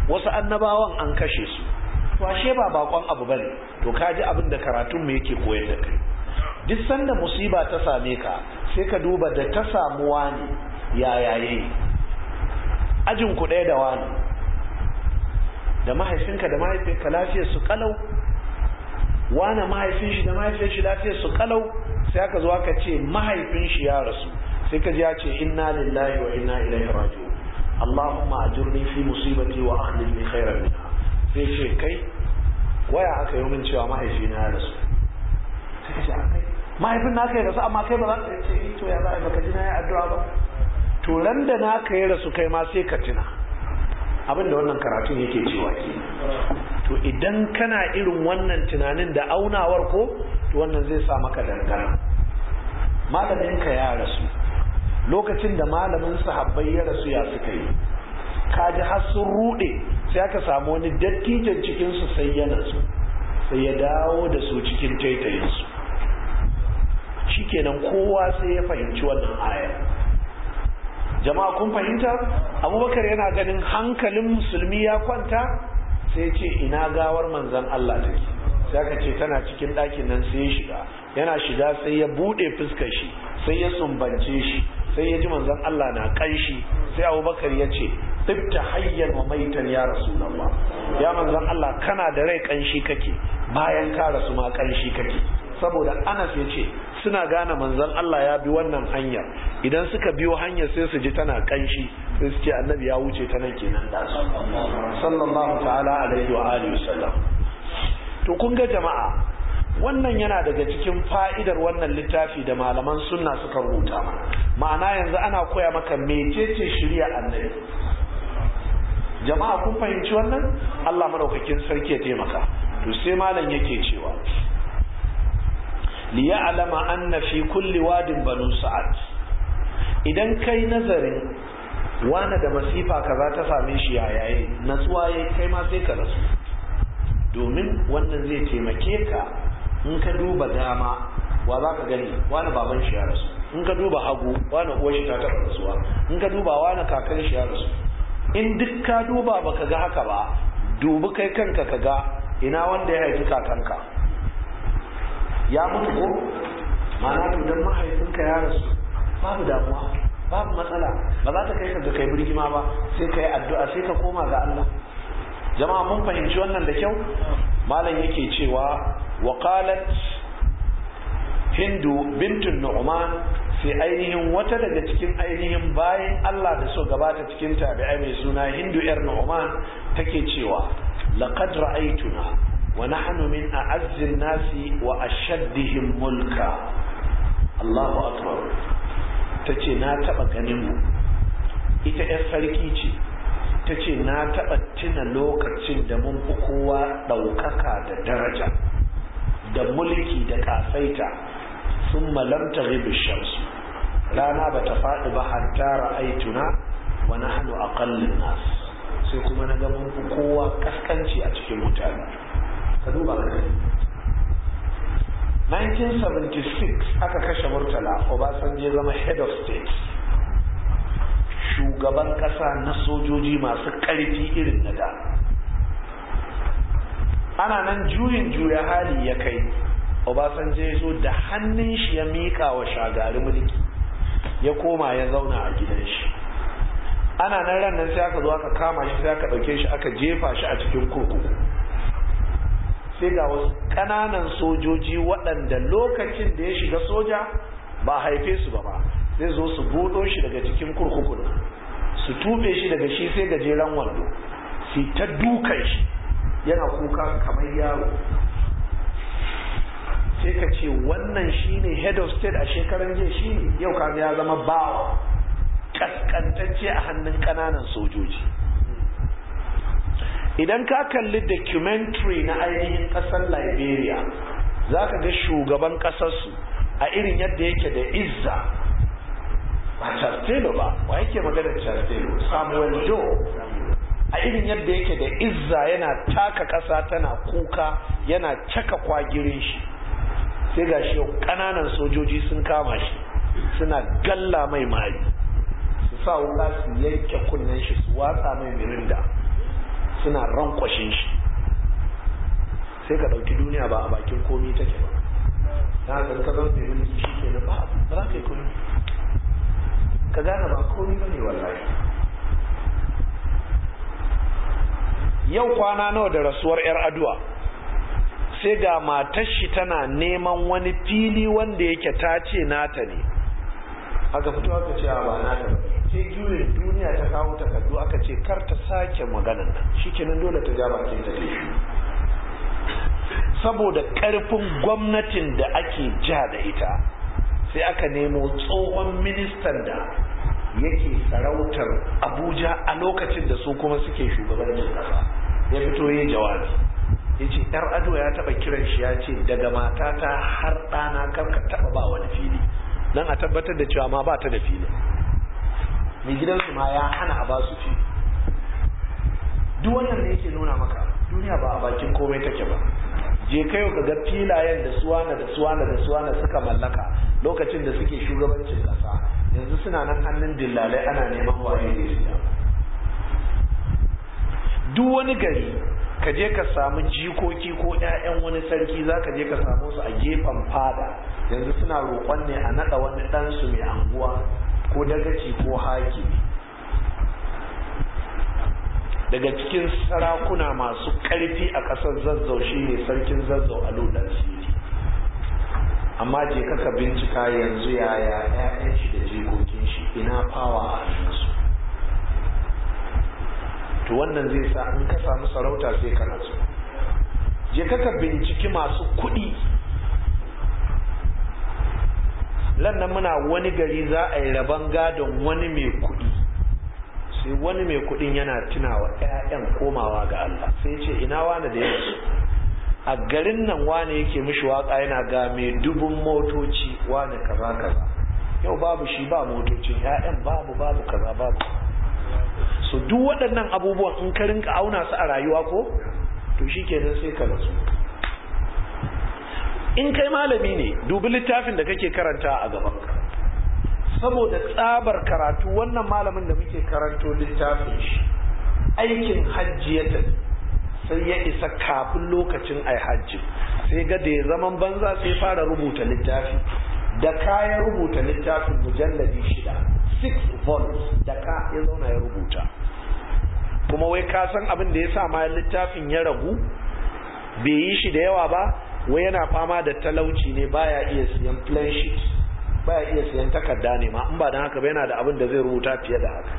S1: wasu annabawan an kashe su to ashe ba bakon abu bane to kaji abin da karatun mu yake koyar da kai duk sanda musiba ta same ka sai ka duba da ta samu wani yaya yayi ajin ku ɗaya da wani da mahaifinka da mahaifinka lafiyar su kalau wani mahaifin shi da mahaifin shi lafiyar su kalau sai aka zo aka ce mahaifin shi ya rasu sai ka ji ya ce inna lillahi wa inna ilaihi raji'un Allahumma ajurni fi musibati wa akhlif li khairan minha sai ce kai waya aka yi min cewa mahaifina ya rasu sai ka ce akai mahaifin naka ya rasu amma kai ba za ka ce eh to ya za a baka ji na yi addu'a ba to ran da naka ya rasu kai ma sai ka tuna abin da wannan karatun yake cewa ke to idan kana irin wannan tunanin da aunawar ko to wannan zai sa maka dangana malaminka ya rasu lokacin da malamin sahabbai ya rasu ya suka yi kaji har sun rude sai aka samu wani dattijan cikinsu sai ya nasu sai ya dawo da su cikin taitayinsu shikenan kowa sai ya fahimci wannan ayar jama'a kun fahimta abubakar yana ganin hankalin musulmi ya kwanta sai ce ina gawar manzan Allah take sai aka ce tana cikin ɗakin nan sai ya shiga yana shiga sai ya buɗe fuskar shi sai ya sumbance shi sai ya ji manzan Allah na ƙanshi sai abubakar ya ce tibta hayyan wa maitan ya rasulullah ya manzan Allah kana da rai ƙanshi kake bayan ka rasu ma ƙanshi kake saboda Anas ya ce suna gane manzon Allah ya bi wannan hanyar idan suka biyo hanyar sai su ji tana kanshi sai su ce annabi ya wuce ta nan kenan da su sallallahu ta'ala alaihi wa alihi wasallam to kun ga jama'a wannan yana daga cikin fa'idar wannan littafi da malaman sunna suka rubuta ma'ana yanzu ana koya maka mecece shirya annabi jama'a kun fahimci wannan Allah madaukakin sarki ya taimaka to sai malam yake cewa liya'lama anna fi kulli wadin banu sa'ad idan kai nazarin wani da masifa kaza ta same shi yayaye natsuwa yayi kai ma sai ka rasu domin wannan zai taimake ka in ka duba dama wa za ka gani wani baban shi ya rasu in ka duba hagu wani uwar shi ta taɓa rasuwa in ka duba wani kakan shi ya rasu in duk ka duba baka ga haka ba dubi kai kanka ka ga ina wanda ya haifi kakanka ya mutu ko ma'ana to dan mahaifinka ya rasu babu damuwa babu matsala ba za ta kai ka ga kai birgima ba sai ka yi addu'a sai ka koma ga Allah jama'a mun fahimci wannan da kyau malam yake cewa wa qalat hindu bintun nu'man sai ainihin wata daga cikin ainihin bayan Allah da so gabata cikin tabi'ai mai suna hindu yar nu'man take cewa laqad ra'aytuna ونحن من أعز الناس وأشدهم ملكا الله أكبر tace na taɓa ganinmu ita 'yar sarki ce ta ce na taɓa tuna lokacin da mun fi kowa ɗaukaka da daraja da mulki da ƙasaita sun malamta shamsu rana ba ta faɗi ba hatta ra'aituna wa nahnu aqallun nas sai kuma na ga mun fi kowa kaskanci a cikin mutane ka duba ka 1976 aka kashe murtala obasanjo zama head of state shugaban kasa na sojoji masu karfi irin na da ana nan juyin juya hali ya kai obasanjo ya zo da hannun shi ya mika wa shagari mulki ya koma ya zauna a gidan shi ana nan ran nan sai aka zo aka kama shi sai aka ɗauke shi aka jefa shi a cikin kurkuku sai ga wasu ƙananan sojoji waɗanda lokacin da ya shiga soja ba haife su ba ba zai zo su buɗo shi daga cikin kurkukun su tube shi daga shi sai gajeren wando su ta dukan shi yana kuka kamar yaro sai ka ce wannan shine head of state a shekaran jiya shine yau kaga ya zama bawa kaskantacce a hannun ƙananan sojoji idan ka kalli documentary na ainihin kasar liberia za ka ga shugaban kasarsu a irin yadda yake da izza ba chastelo ba wa yake magana chastelo samuel joe a irin yadda yake da izza yana taka kasa tana kuka yana caka kwagirin shi sai ga shi kananan sojoji sun kama shi suna galla mai mari su sa wuka su yanke kunnen shi su watsa mai mirinda suna rankwashin shi sai ka ɗauki duniya ba a bakin komi take ba na haka ka zama mai mulki shi ke ba ba za ka yi komi ka gane ba komi ba ne wallahi yau kwana nawa da rasuwar 'yar aduwa sai ga matar shi tana neman wani fili wanda yake ta ce nata ne aka fito aka ce a ba nata ba sai juyin duniya ta kawo takardu aka ce kar ta sake maganan nan shikenan dole ta ja bakin ta shi saboda karfin gwamnatin da ake ja da ita sai aka nemo tsohon ministan da yake sarautar abuja a lokacin da su kuma suke shugabancin kasa ya fito yin jawabi ya ce yar ado ya taba kiran shi ya ce daga matata har ɗana karka taba ba wani fili don a tabbatar da cewa ma ba ta da fili mai gidansu ma ya hana a ba su fili duk wannan da yake nuna maka duniya ba a bakin komai take ba je kai ka ga filayen da suwana da suwana da suwana suka mallaka lokacin da suke shugabancin kasa yanzu suna nan hannun dillalai ana neman waye ne siya duk wani gari ka je ka samu jikoki ko 'ya'yan wani sarki za ka je ka samu su a gefen fada yanzu suna roƙon ne a naɗa wani ɗansu mai anguwa ko dagaci ko hakimi daga cikin sarakuna masu ƙarfi a ƙasar zazzau shi ne sarkin zazzau a ludan siri amma je kaka bincika yanzu yaya 'ya'yan shi da jikokin shi ina fawa a hannunsu to wannan zai sa in ka samu sarauta sai ka nasu je kaka binciki masu kuɗi lannan muna wani gari za a yi rabon gadon wani mai kuɗi sai wani mai kuɗin yana tunawa 'ya'yan komawa ga Allah sai ce ina wani da yanzu a garin nan wani yake mishi waka yana ga mai dubun motoci wani kaza kaza yau babu shi ba motocin 'ya'yan babu babu kaza babu so duk waɗannan abubuwan in ka rinka auna su a rayuwa ko to shikenan sai ka nasu in kai malami ne dubi littafin da kake karanta a gaban ka saboda tsabar karatu wannan malamin da muke karanto littafin shi aikin hajji ya tafi sai ya isa kafin lokacin ai hajji sai ga da ya zaman banza sai fara rubuta littafi da kayan rubuta littafin mujalladi shida six volumes da ka ya zauna ya rubuta kuma wai ka san abin da ya sa ma littafin ya ragu bai yi shi da yawa ba wai yana fama da talauci ne baya iya siyan plan sheet baya iya siyan takarda ne ma in ba dan haka ba yana da abin da zai rubuta fiye da haka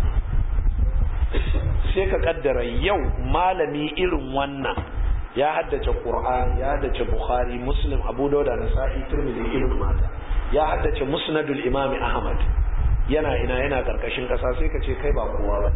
S1: sai ka kaddara yau malami irin wannan ya haddace Qur'ani ya haddace Bukhari Muslim Abu Dawud da Nasa'i Tirmidhi irin mata ya haddace Musnadul Imam Ahmad yana ina yana karkashin kasa sai ka ce kai ba kowa ba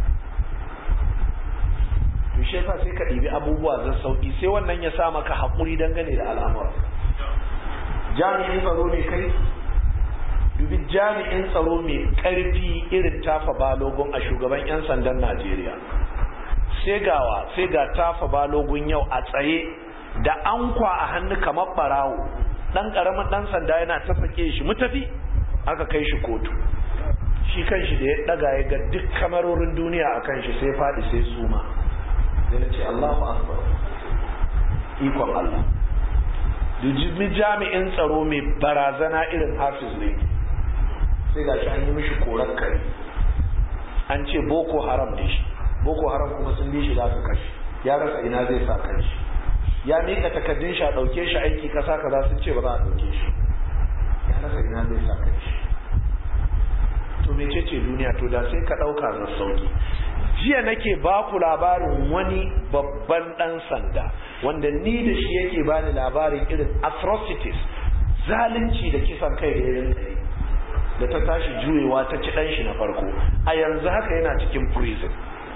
S1: to shi yasa sai ka ɗibi abubuwa zan sauki sai wannan ya sa maka haƙuri dangane da al'amura jami'in tsaro ne kai dubi jami'in tsaro mai ƙarfi irin tafa balogun a shugaban 'yan sandan Najeriya sai gawa sai ga tafa balogun yau a tsaye da ankwa a hannu kamar barawo dan karamin dan sanda yana ta sake shi mutafi aka kai shi kotu shi kanshi da ya daga ya ga duk kamarorin duniya a kan shi sai faɗi sai suma sai ce Allahu akbar ikon Allah dujibi jami'in tsaro mai barazana irin hafiz ne sai ga shi an yi mishi korar kare an ce boko haram ne shi boko haram kuma sun bi shi za su kashe ya rasa ina zai sa kanshi ya mika takaddun shi a ɗauke shi aiki kasa kaza sun ce ba za a ɗauke shi ya rasa ina zai sa kanshi to mecece duniya to da sai ka ɗauka na sauki jiya nake ba ku labarin wani babban ɗan sanda wanda ni da shi yake bani labarin irin atrocities zalunci da kisan kai da irin da ta tashi juyewa ta ci ɗan shi na farko a yanzu haka yana cikin prison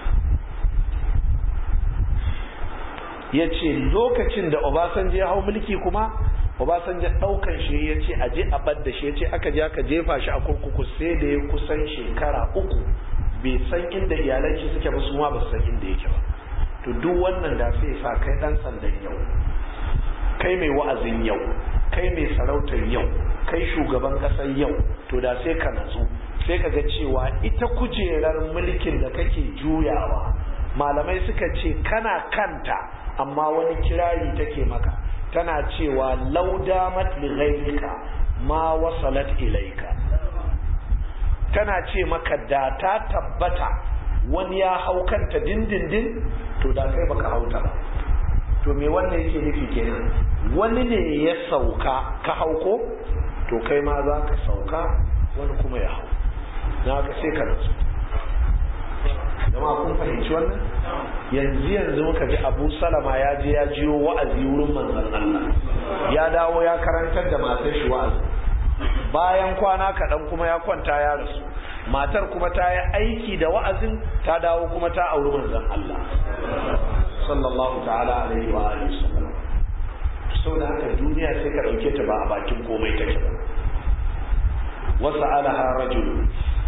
S1: ya ce lokacin da obasanjo ya hau mulki kuma obasanjo ɗaukan shi ya ce a je a ɓadda shi ya ce aka je aka jefa shi a kurkuku sai da ya kusan shekara uku bai san inda iyalan shi suke ba su ma ba su san inda yake ba to duk wannan da sai sa kai ɗan sandan yau kai mai wa'azin yau kai mai sarautar yau kai shugaban ƙasar yau to da sai ka natsu sai ka ga cewa ita kujerar mulkin da kake juyawa malamai suka ce kana kanta amma wani kirari take maka tana cewa laudamat li ghayrika ma wasalat ilaika tana ce maka da ta tabbata wani ya hau kanta dindindin to da kai baka hauta ba to me wannan yake nufi kenan wani ne ya sauka ka hauko to kai ma za ka sauka wani kuma ya hau na ka sai ka rasu jama'a kun fahimci wannan yanzu yanzu muka ji abu salama ya je ya jiyo wa'azi wurin manzon Allah ya dawo ya karantar da matar shi wa'azi bayan kwana kaɗan kuma ya kwanta ya rasu matar kuma ta yi aiki da wa'azin ta dawo kuma ta auri manzon Allah sallallahu ta'ala alaihi wa alihi wasallam sau da haka duniya sai ka ɗauke ta ba a bakin komai take ba wasu alaha rajulu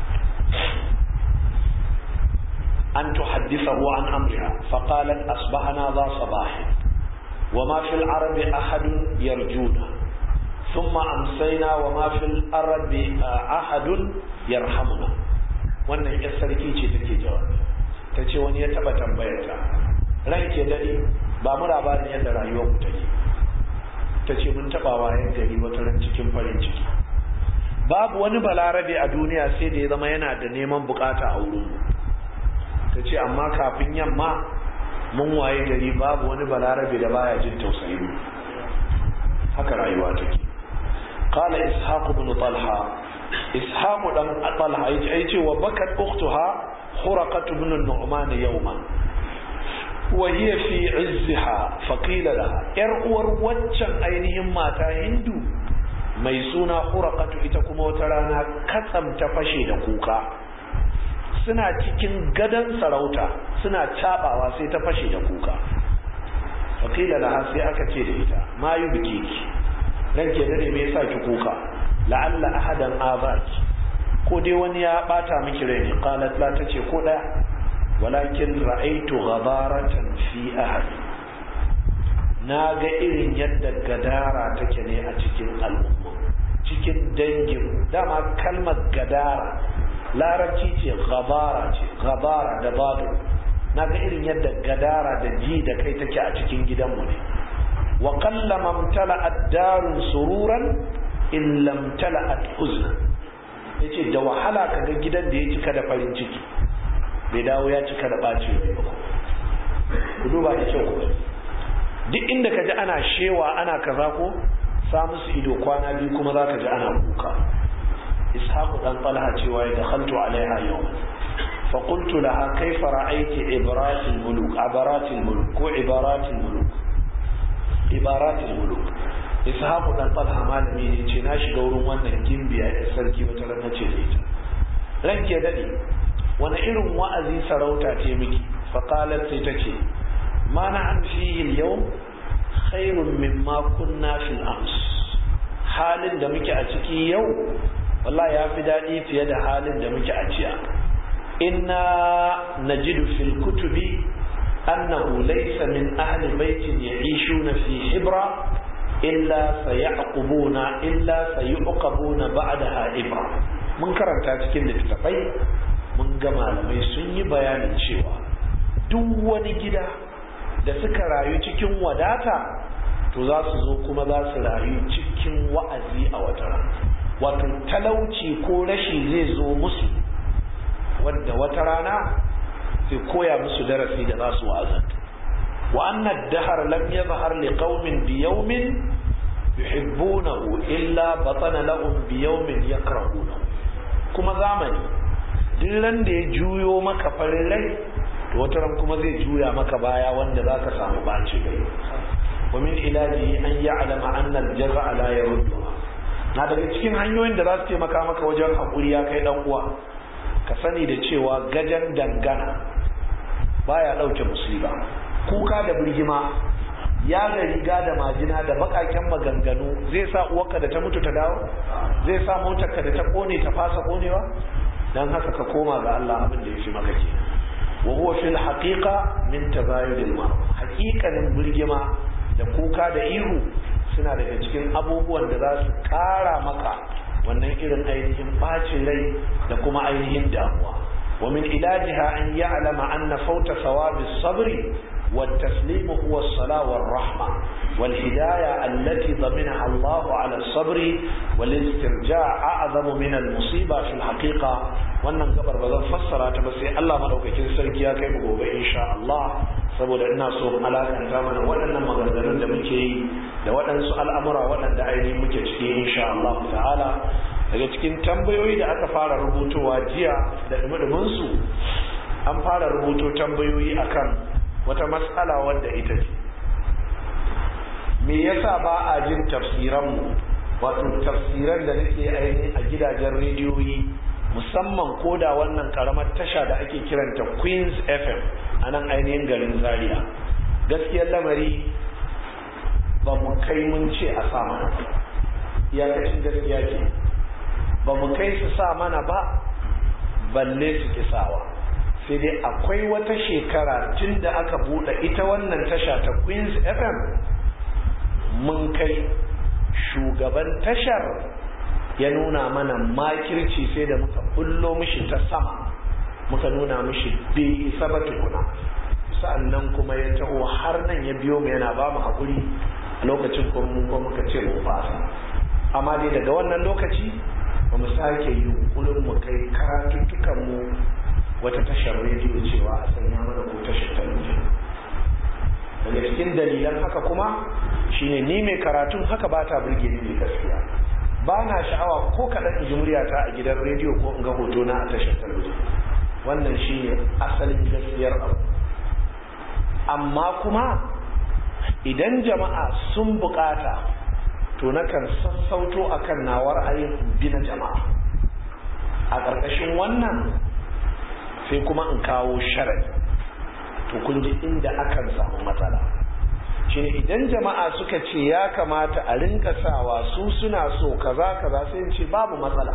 S1: أن تحدثه عن أمرها فقالت أصبحنا ذا صباح وما في العرب أحد يرجونا ثم أمسينا وما في العرب أحد يرحمنا wannan ya sarki ce take jawabi ta ce wani ya taba tambayar ta ran ke daɗe ba mu labarin yadda rayuwar ku take ta ce mun taba wayan gari wata ran cikin farin ciki babu wani balarabe a duniya sai da ya zama yana da neman bukata a wurin mu ta ce amma kafin yamma mun waye gari babu wani balarabe da baya jin tausayi haka rayuwa take qala ishaq ibn talha ishaq dan talha yace wa bakat ukhtuha khuraqat ibn nu'man yawman wa hiya fi izziha fa qila laha yar uwar waccan ainihin mata hindu mai suna khuraqatu ita kuma wata rana katsam ta fashe da kuka suna cikin gadon sarauta suna cabawa sai ta fashe da kuka fakila laha sai aka ce da ita ma yi biki ki ran ke dare me yasa ki kuka la'alla ahadan azaki ko dai wani ya bata miki rai ne qalat la tace ko daya walakin ra'aytu ghadaratan fi ahad na ga irin yadda gadara take ne a cikin al'umma cikin dangin dama kalmar gadara larabci ce gabara ce gabara da babu na ga irin yadda gadara da ji da kai take a cikin gidanmu ne wa kallama mtala'at darun sururan in lam tala'at huzna yace da wahala kaga gidan da ya cika da farin ciki bai dawo ya cika da bacin rai ba ku duba da kyau ku duk inda ka ji ana shewa ana kaza ko sa musu ido kwana biyu kuma za ka ji ana kuka إسحاق بن طلحة شوية دخلت عليها يوم فقلت لها كيف رأيت عبارات الملوك عبارات الملوك وعبارات الملوك عبارات الملوك إسحاق بن طلحة ما لم يجي ناشي دورون وانا جنبيا السركي وترى نتشي ranke ya dade wani irin wa'azi sarauta ce miki faqalat sai tace ma na an fihi al-yawm khairun mimma kunna fil ams halin da muke a ciki yau wallahi ya fi daɗi fiye da halin da muke a jiya inna najidu fil kutubi annahu laysa min ahli baitin ya'ishuna fi hibra illa sayaqubuna illa sayuqabuna ba'daha ibra mun karanta cikin littattafai mun ga malamai sun yi bayanin cewa duk wani gida da suka rayu cikin wadata to za su zo kuma za su rayu cikin wa'azi a wata rana wato talauci ko rashi zai zo musu wadda wata rana sai koya musu darasi da za su wa'azanta wa annad dahar lam yadhhar li qaumin bi yawmin yuhibbunahu illa batana lahum bi yawmin yakrahunahu kuma zamani duk ran da ya juyo maka farin rai to wata ran kuma zai juya maka baya wanda zaka samu baci rai wa min ilaji an ya'lama anna al-jazaa la yaruddu na daga cikin hanyoyin da za su taimaka maka wajen haƙuri ya kai ɗan uwa ka sani da cewa gajen dangana baya ɗauke musiba kuka da birgima ya ga riga da majina da baƙaƙen maganganu zai sa uwarka da ta mutu ta dawo zai sa motarka da ta ƙone ta fasa ƙonewa don haka ka koma ga Allah abin da ya fi maka ke wa huwa fil haqiqa min tazayudil mar haqiqanin birgima da kuka da ihu suna daga cikin abubuwan da za su kara maka wannan irin ainihin bacin rai da kuma ainihin damuwa ومن علاجها أن يعلم أن فوت ثواب الصبر والتسليم هو الصلاة والرحمة والهداية التي ضمنها الله على الصبر والاسترجاع أعظم من المصيبة في الحقيقة wannan gabar ba zan fassara ta ba sai Allah madaukakin sarki ya kai mu gobe insha Allah saboda ina so mu alakanta mana waɗannan maganganun da muke yi da waɗansu al'amura waɗanda ainihin muke ciki insha Allah ta'ala daga cikin tambayoyi da aka fara rubutowa jiya da dumudumin su an fara rubuto tambayoyi akan wata matsala wadda ita ce me yasa ba a jin tafsiranmu wato tafsiran da nake ainihin a gidajen rediyoyi musamman koda wannan karamar tasha da ake kiranta queens fm a nan ainihin garin zaria gaskiyar lamari ba mu kai mun ce a sa mana iyakacin gaskiya ke ba mu kai su sa mana ba balle su kisawa sai dai akwai wata shekara tun da aka buɗe ita wannan tasha ta queens fm mun kai shugaban tashar ya nuna mana makirci sai da muka bullo mishi ta sama muka nuna mishi bai isa ba tukuna sa'annan kuma ya taho har nan ya biyo mu yana ba mu haƙuri a lokacin kuma muka ce mu fasa amma dai daga wannan lokaci ba mu sake yunkurin mu kai karatuttukan mu wata tashar rediyo cewa a sanya mana ko tashar talabijin daga cikin dalilan haka kuma shine ni mai karatun haka ba ta burge ni ne gaskiya ba na sha'awa ko kaɗan in ji muryata a gidan rediyo ko in ga hoto na a tashar talabijin wannan shine asalin gaskiyar abu amma kuma idan jama'a sun bukata to nakan sassauto akan nawar ayin bi na jama'a a ƙarƙashin wannan sai kuma in kawo sharadi to kun ji inda akan samu matsala shine idan jama'a suka ce ya kamata a rinka sawa su suna so kaza kaza sai in ce babu matsala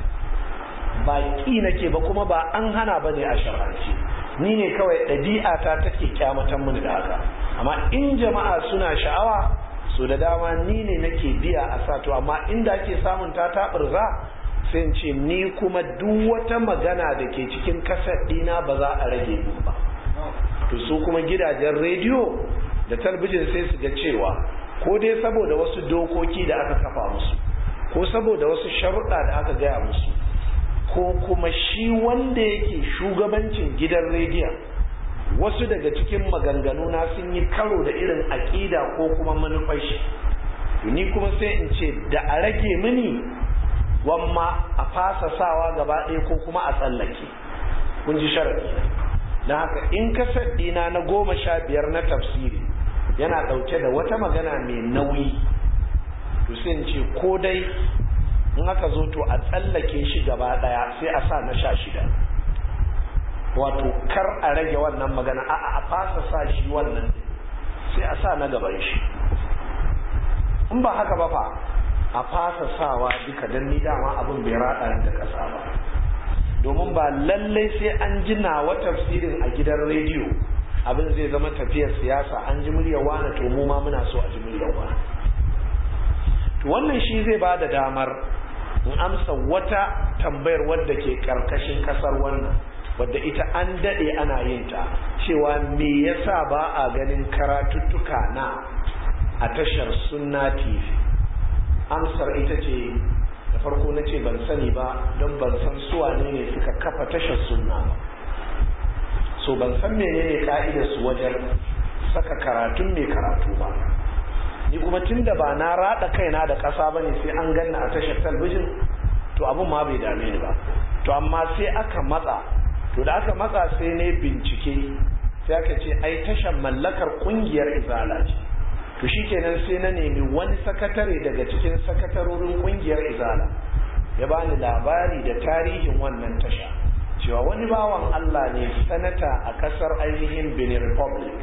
S1: ba ki nake ba kuma ba an hana bane a shar'anci ni ne kawai ɗabi'a ta take kyamatan mini da haka amma in jama'a suna sha'awa so da dama ni ne nake biya a sa to amma inda ake samun ta taɓurza sai in ce ni kuma duk wata magana da ke cikin kasar ɗina ba za a rage min ba to su kuma gidajen rediyo da talbijin sai su ga cewa ko dai saboda wasu dokoki da aka kafa musu ko saboda wasu sharuɗa da aka gaya musu ko kuma shi wanda yake shugabancin gidan rediyon wasu daga cikin maganganu na sun yi karo da irin aƙida ko kuma manufar shi ni kuma sai in ce da a rage mini wamma a fasa sawa gaba ɗaya ko kuma a tsallake kun ji sharaɗi na haka in kasar ɗina na goma sha biyar na tafsiri yana ɗauke da wata magana mai nauyi to sai in ce ko dai in aka zo to a tsallake shi gaba ɗaya sai a sa na sha shida wato kar a rage wannan magana a a fasa sa shi wannan sai a sa na gaban shi in ba haka ba fa a fasa sawa duka don ni dama abin bai raɗa da ƙasa ba domin ba lallai sai an ji nawa tafsirin a gidan rediyo abin zai zama tafiyar siyasa an ji muryar wani to mu ma muna so a ji muryar wani to wannan shi zai ba da damar in amsa wata tambayar wadda ke karkashin kasar wannan wadda ita an daɗe ana yin ta cewa me yasa ba a ganin karatuttuka na a tashar sunna tv amsar ita ce da farko na ce ban sani ba don ban san suwa ne ne suka kafa tashar sunna ba so ban san menene ka'idar su wajen saka karatun mai karatu ba ni kuma tun da ba na rada kaina da ƙasa ba ne sai an ganna a tashar talbijin to abin ma bai dame ni ba to amma sai aka matsa to da aka matsa sai ne bincike sai aka ce ai tashar mallakar kungiyar izala ce to shikenan sai na nemi wani sakatare daga cikin sakatarorin kungiyar izala ya bani labari da tarihin wannan tasha cewa wani bawan Allah ne sanata a kasar ainihin Benin Republic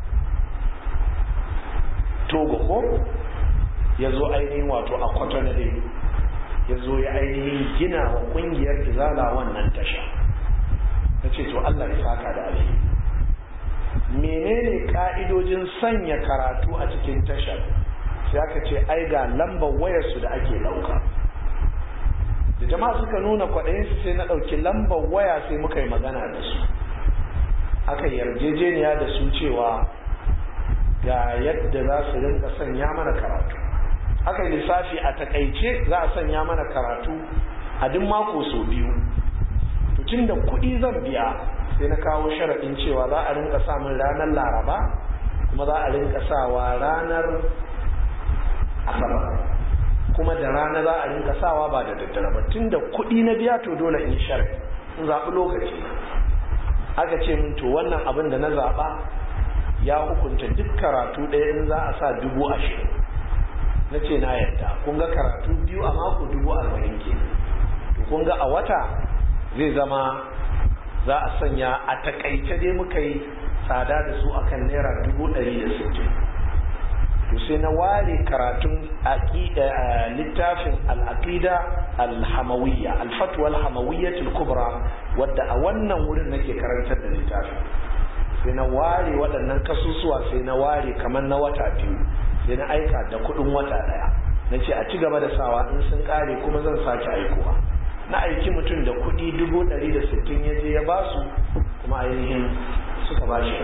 S1: Togo ko ya zo ainihin wato a Cotonou ya zo ya ainihin gina wa kungiyar izala wannan tasha ta ce to Allah ya saka da alheri menene ka'idojin sanya karatu a cikin tashar sai aka ce ai ga lambar wayarsu da ake dauka da jama'a suka nuna kwaɗayinsu sai na ɗauki lambar waya sai muka yi magana da su aka yarjejeniya da su cewa ga yadda za su rinka sanya mana karatu aka yi lissafi a takaice za a sanya mana karatu a duk mako sau biyu tun da kuɗi zan biya sai na kawo sharaɗin cewa za a rinka samun ranar laraba kuma za a rinka sawa ranar asabar kuma da rana za a rinka sawa ba da daddare ba tun da kuɗi na biya to dole in sharaɗi in zaɓi lokaci aka ce min to wannan abin da na zaɓa ya hukunta duk karatu ɗaya in za a sa dubu ashirin na ce na yadda kun ga karatu biyu a mako dubu arba'in ke to kun ga a wata zai zama za a sanya a takaice dai muka yi tsada da su akan naira dubu ɗari da sittin to sai na ware karatun littafin al'aqida al-hamawiyya al-fatwa al-hamawiyya kubra wadda a wannan wurin nake karantar da littafin sai na ware waɗannan kasusuwa sai na ware kamar na wata biyu sai na aika da kuɗin wata ɗaya na ce a ci gaba da sawa in sun ƙare kuma zan sake aikowa na aiki mutum da kuɗi dubu ɗari da sittin ya je ya basu kuma ainihin suka ba shi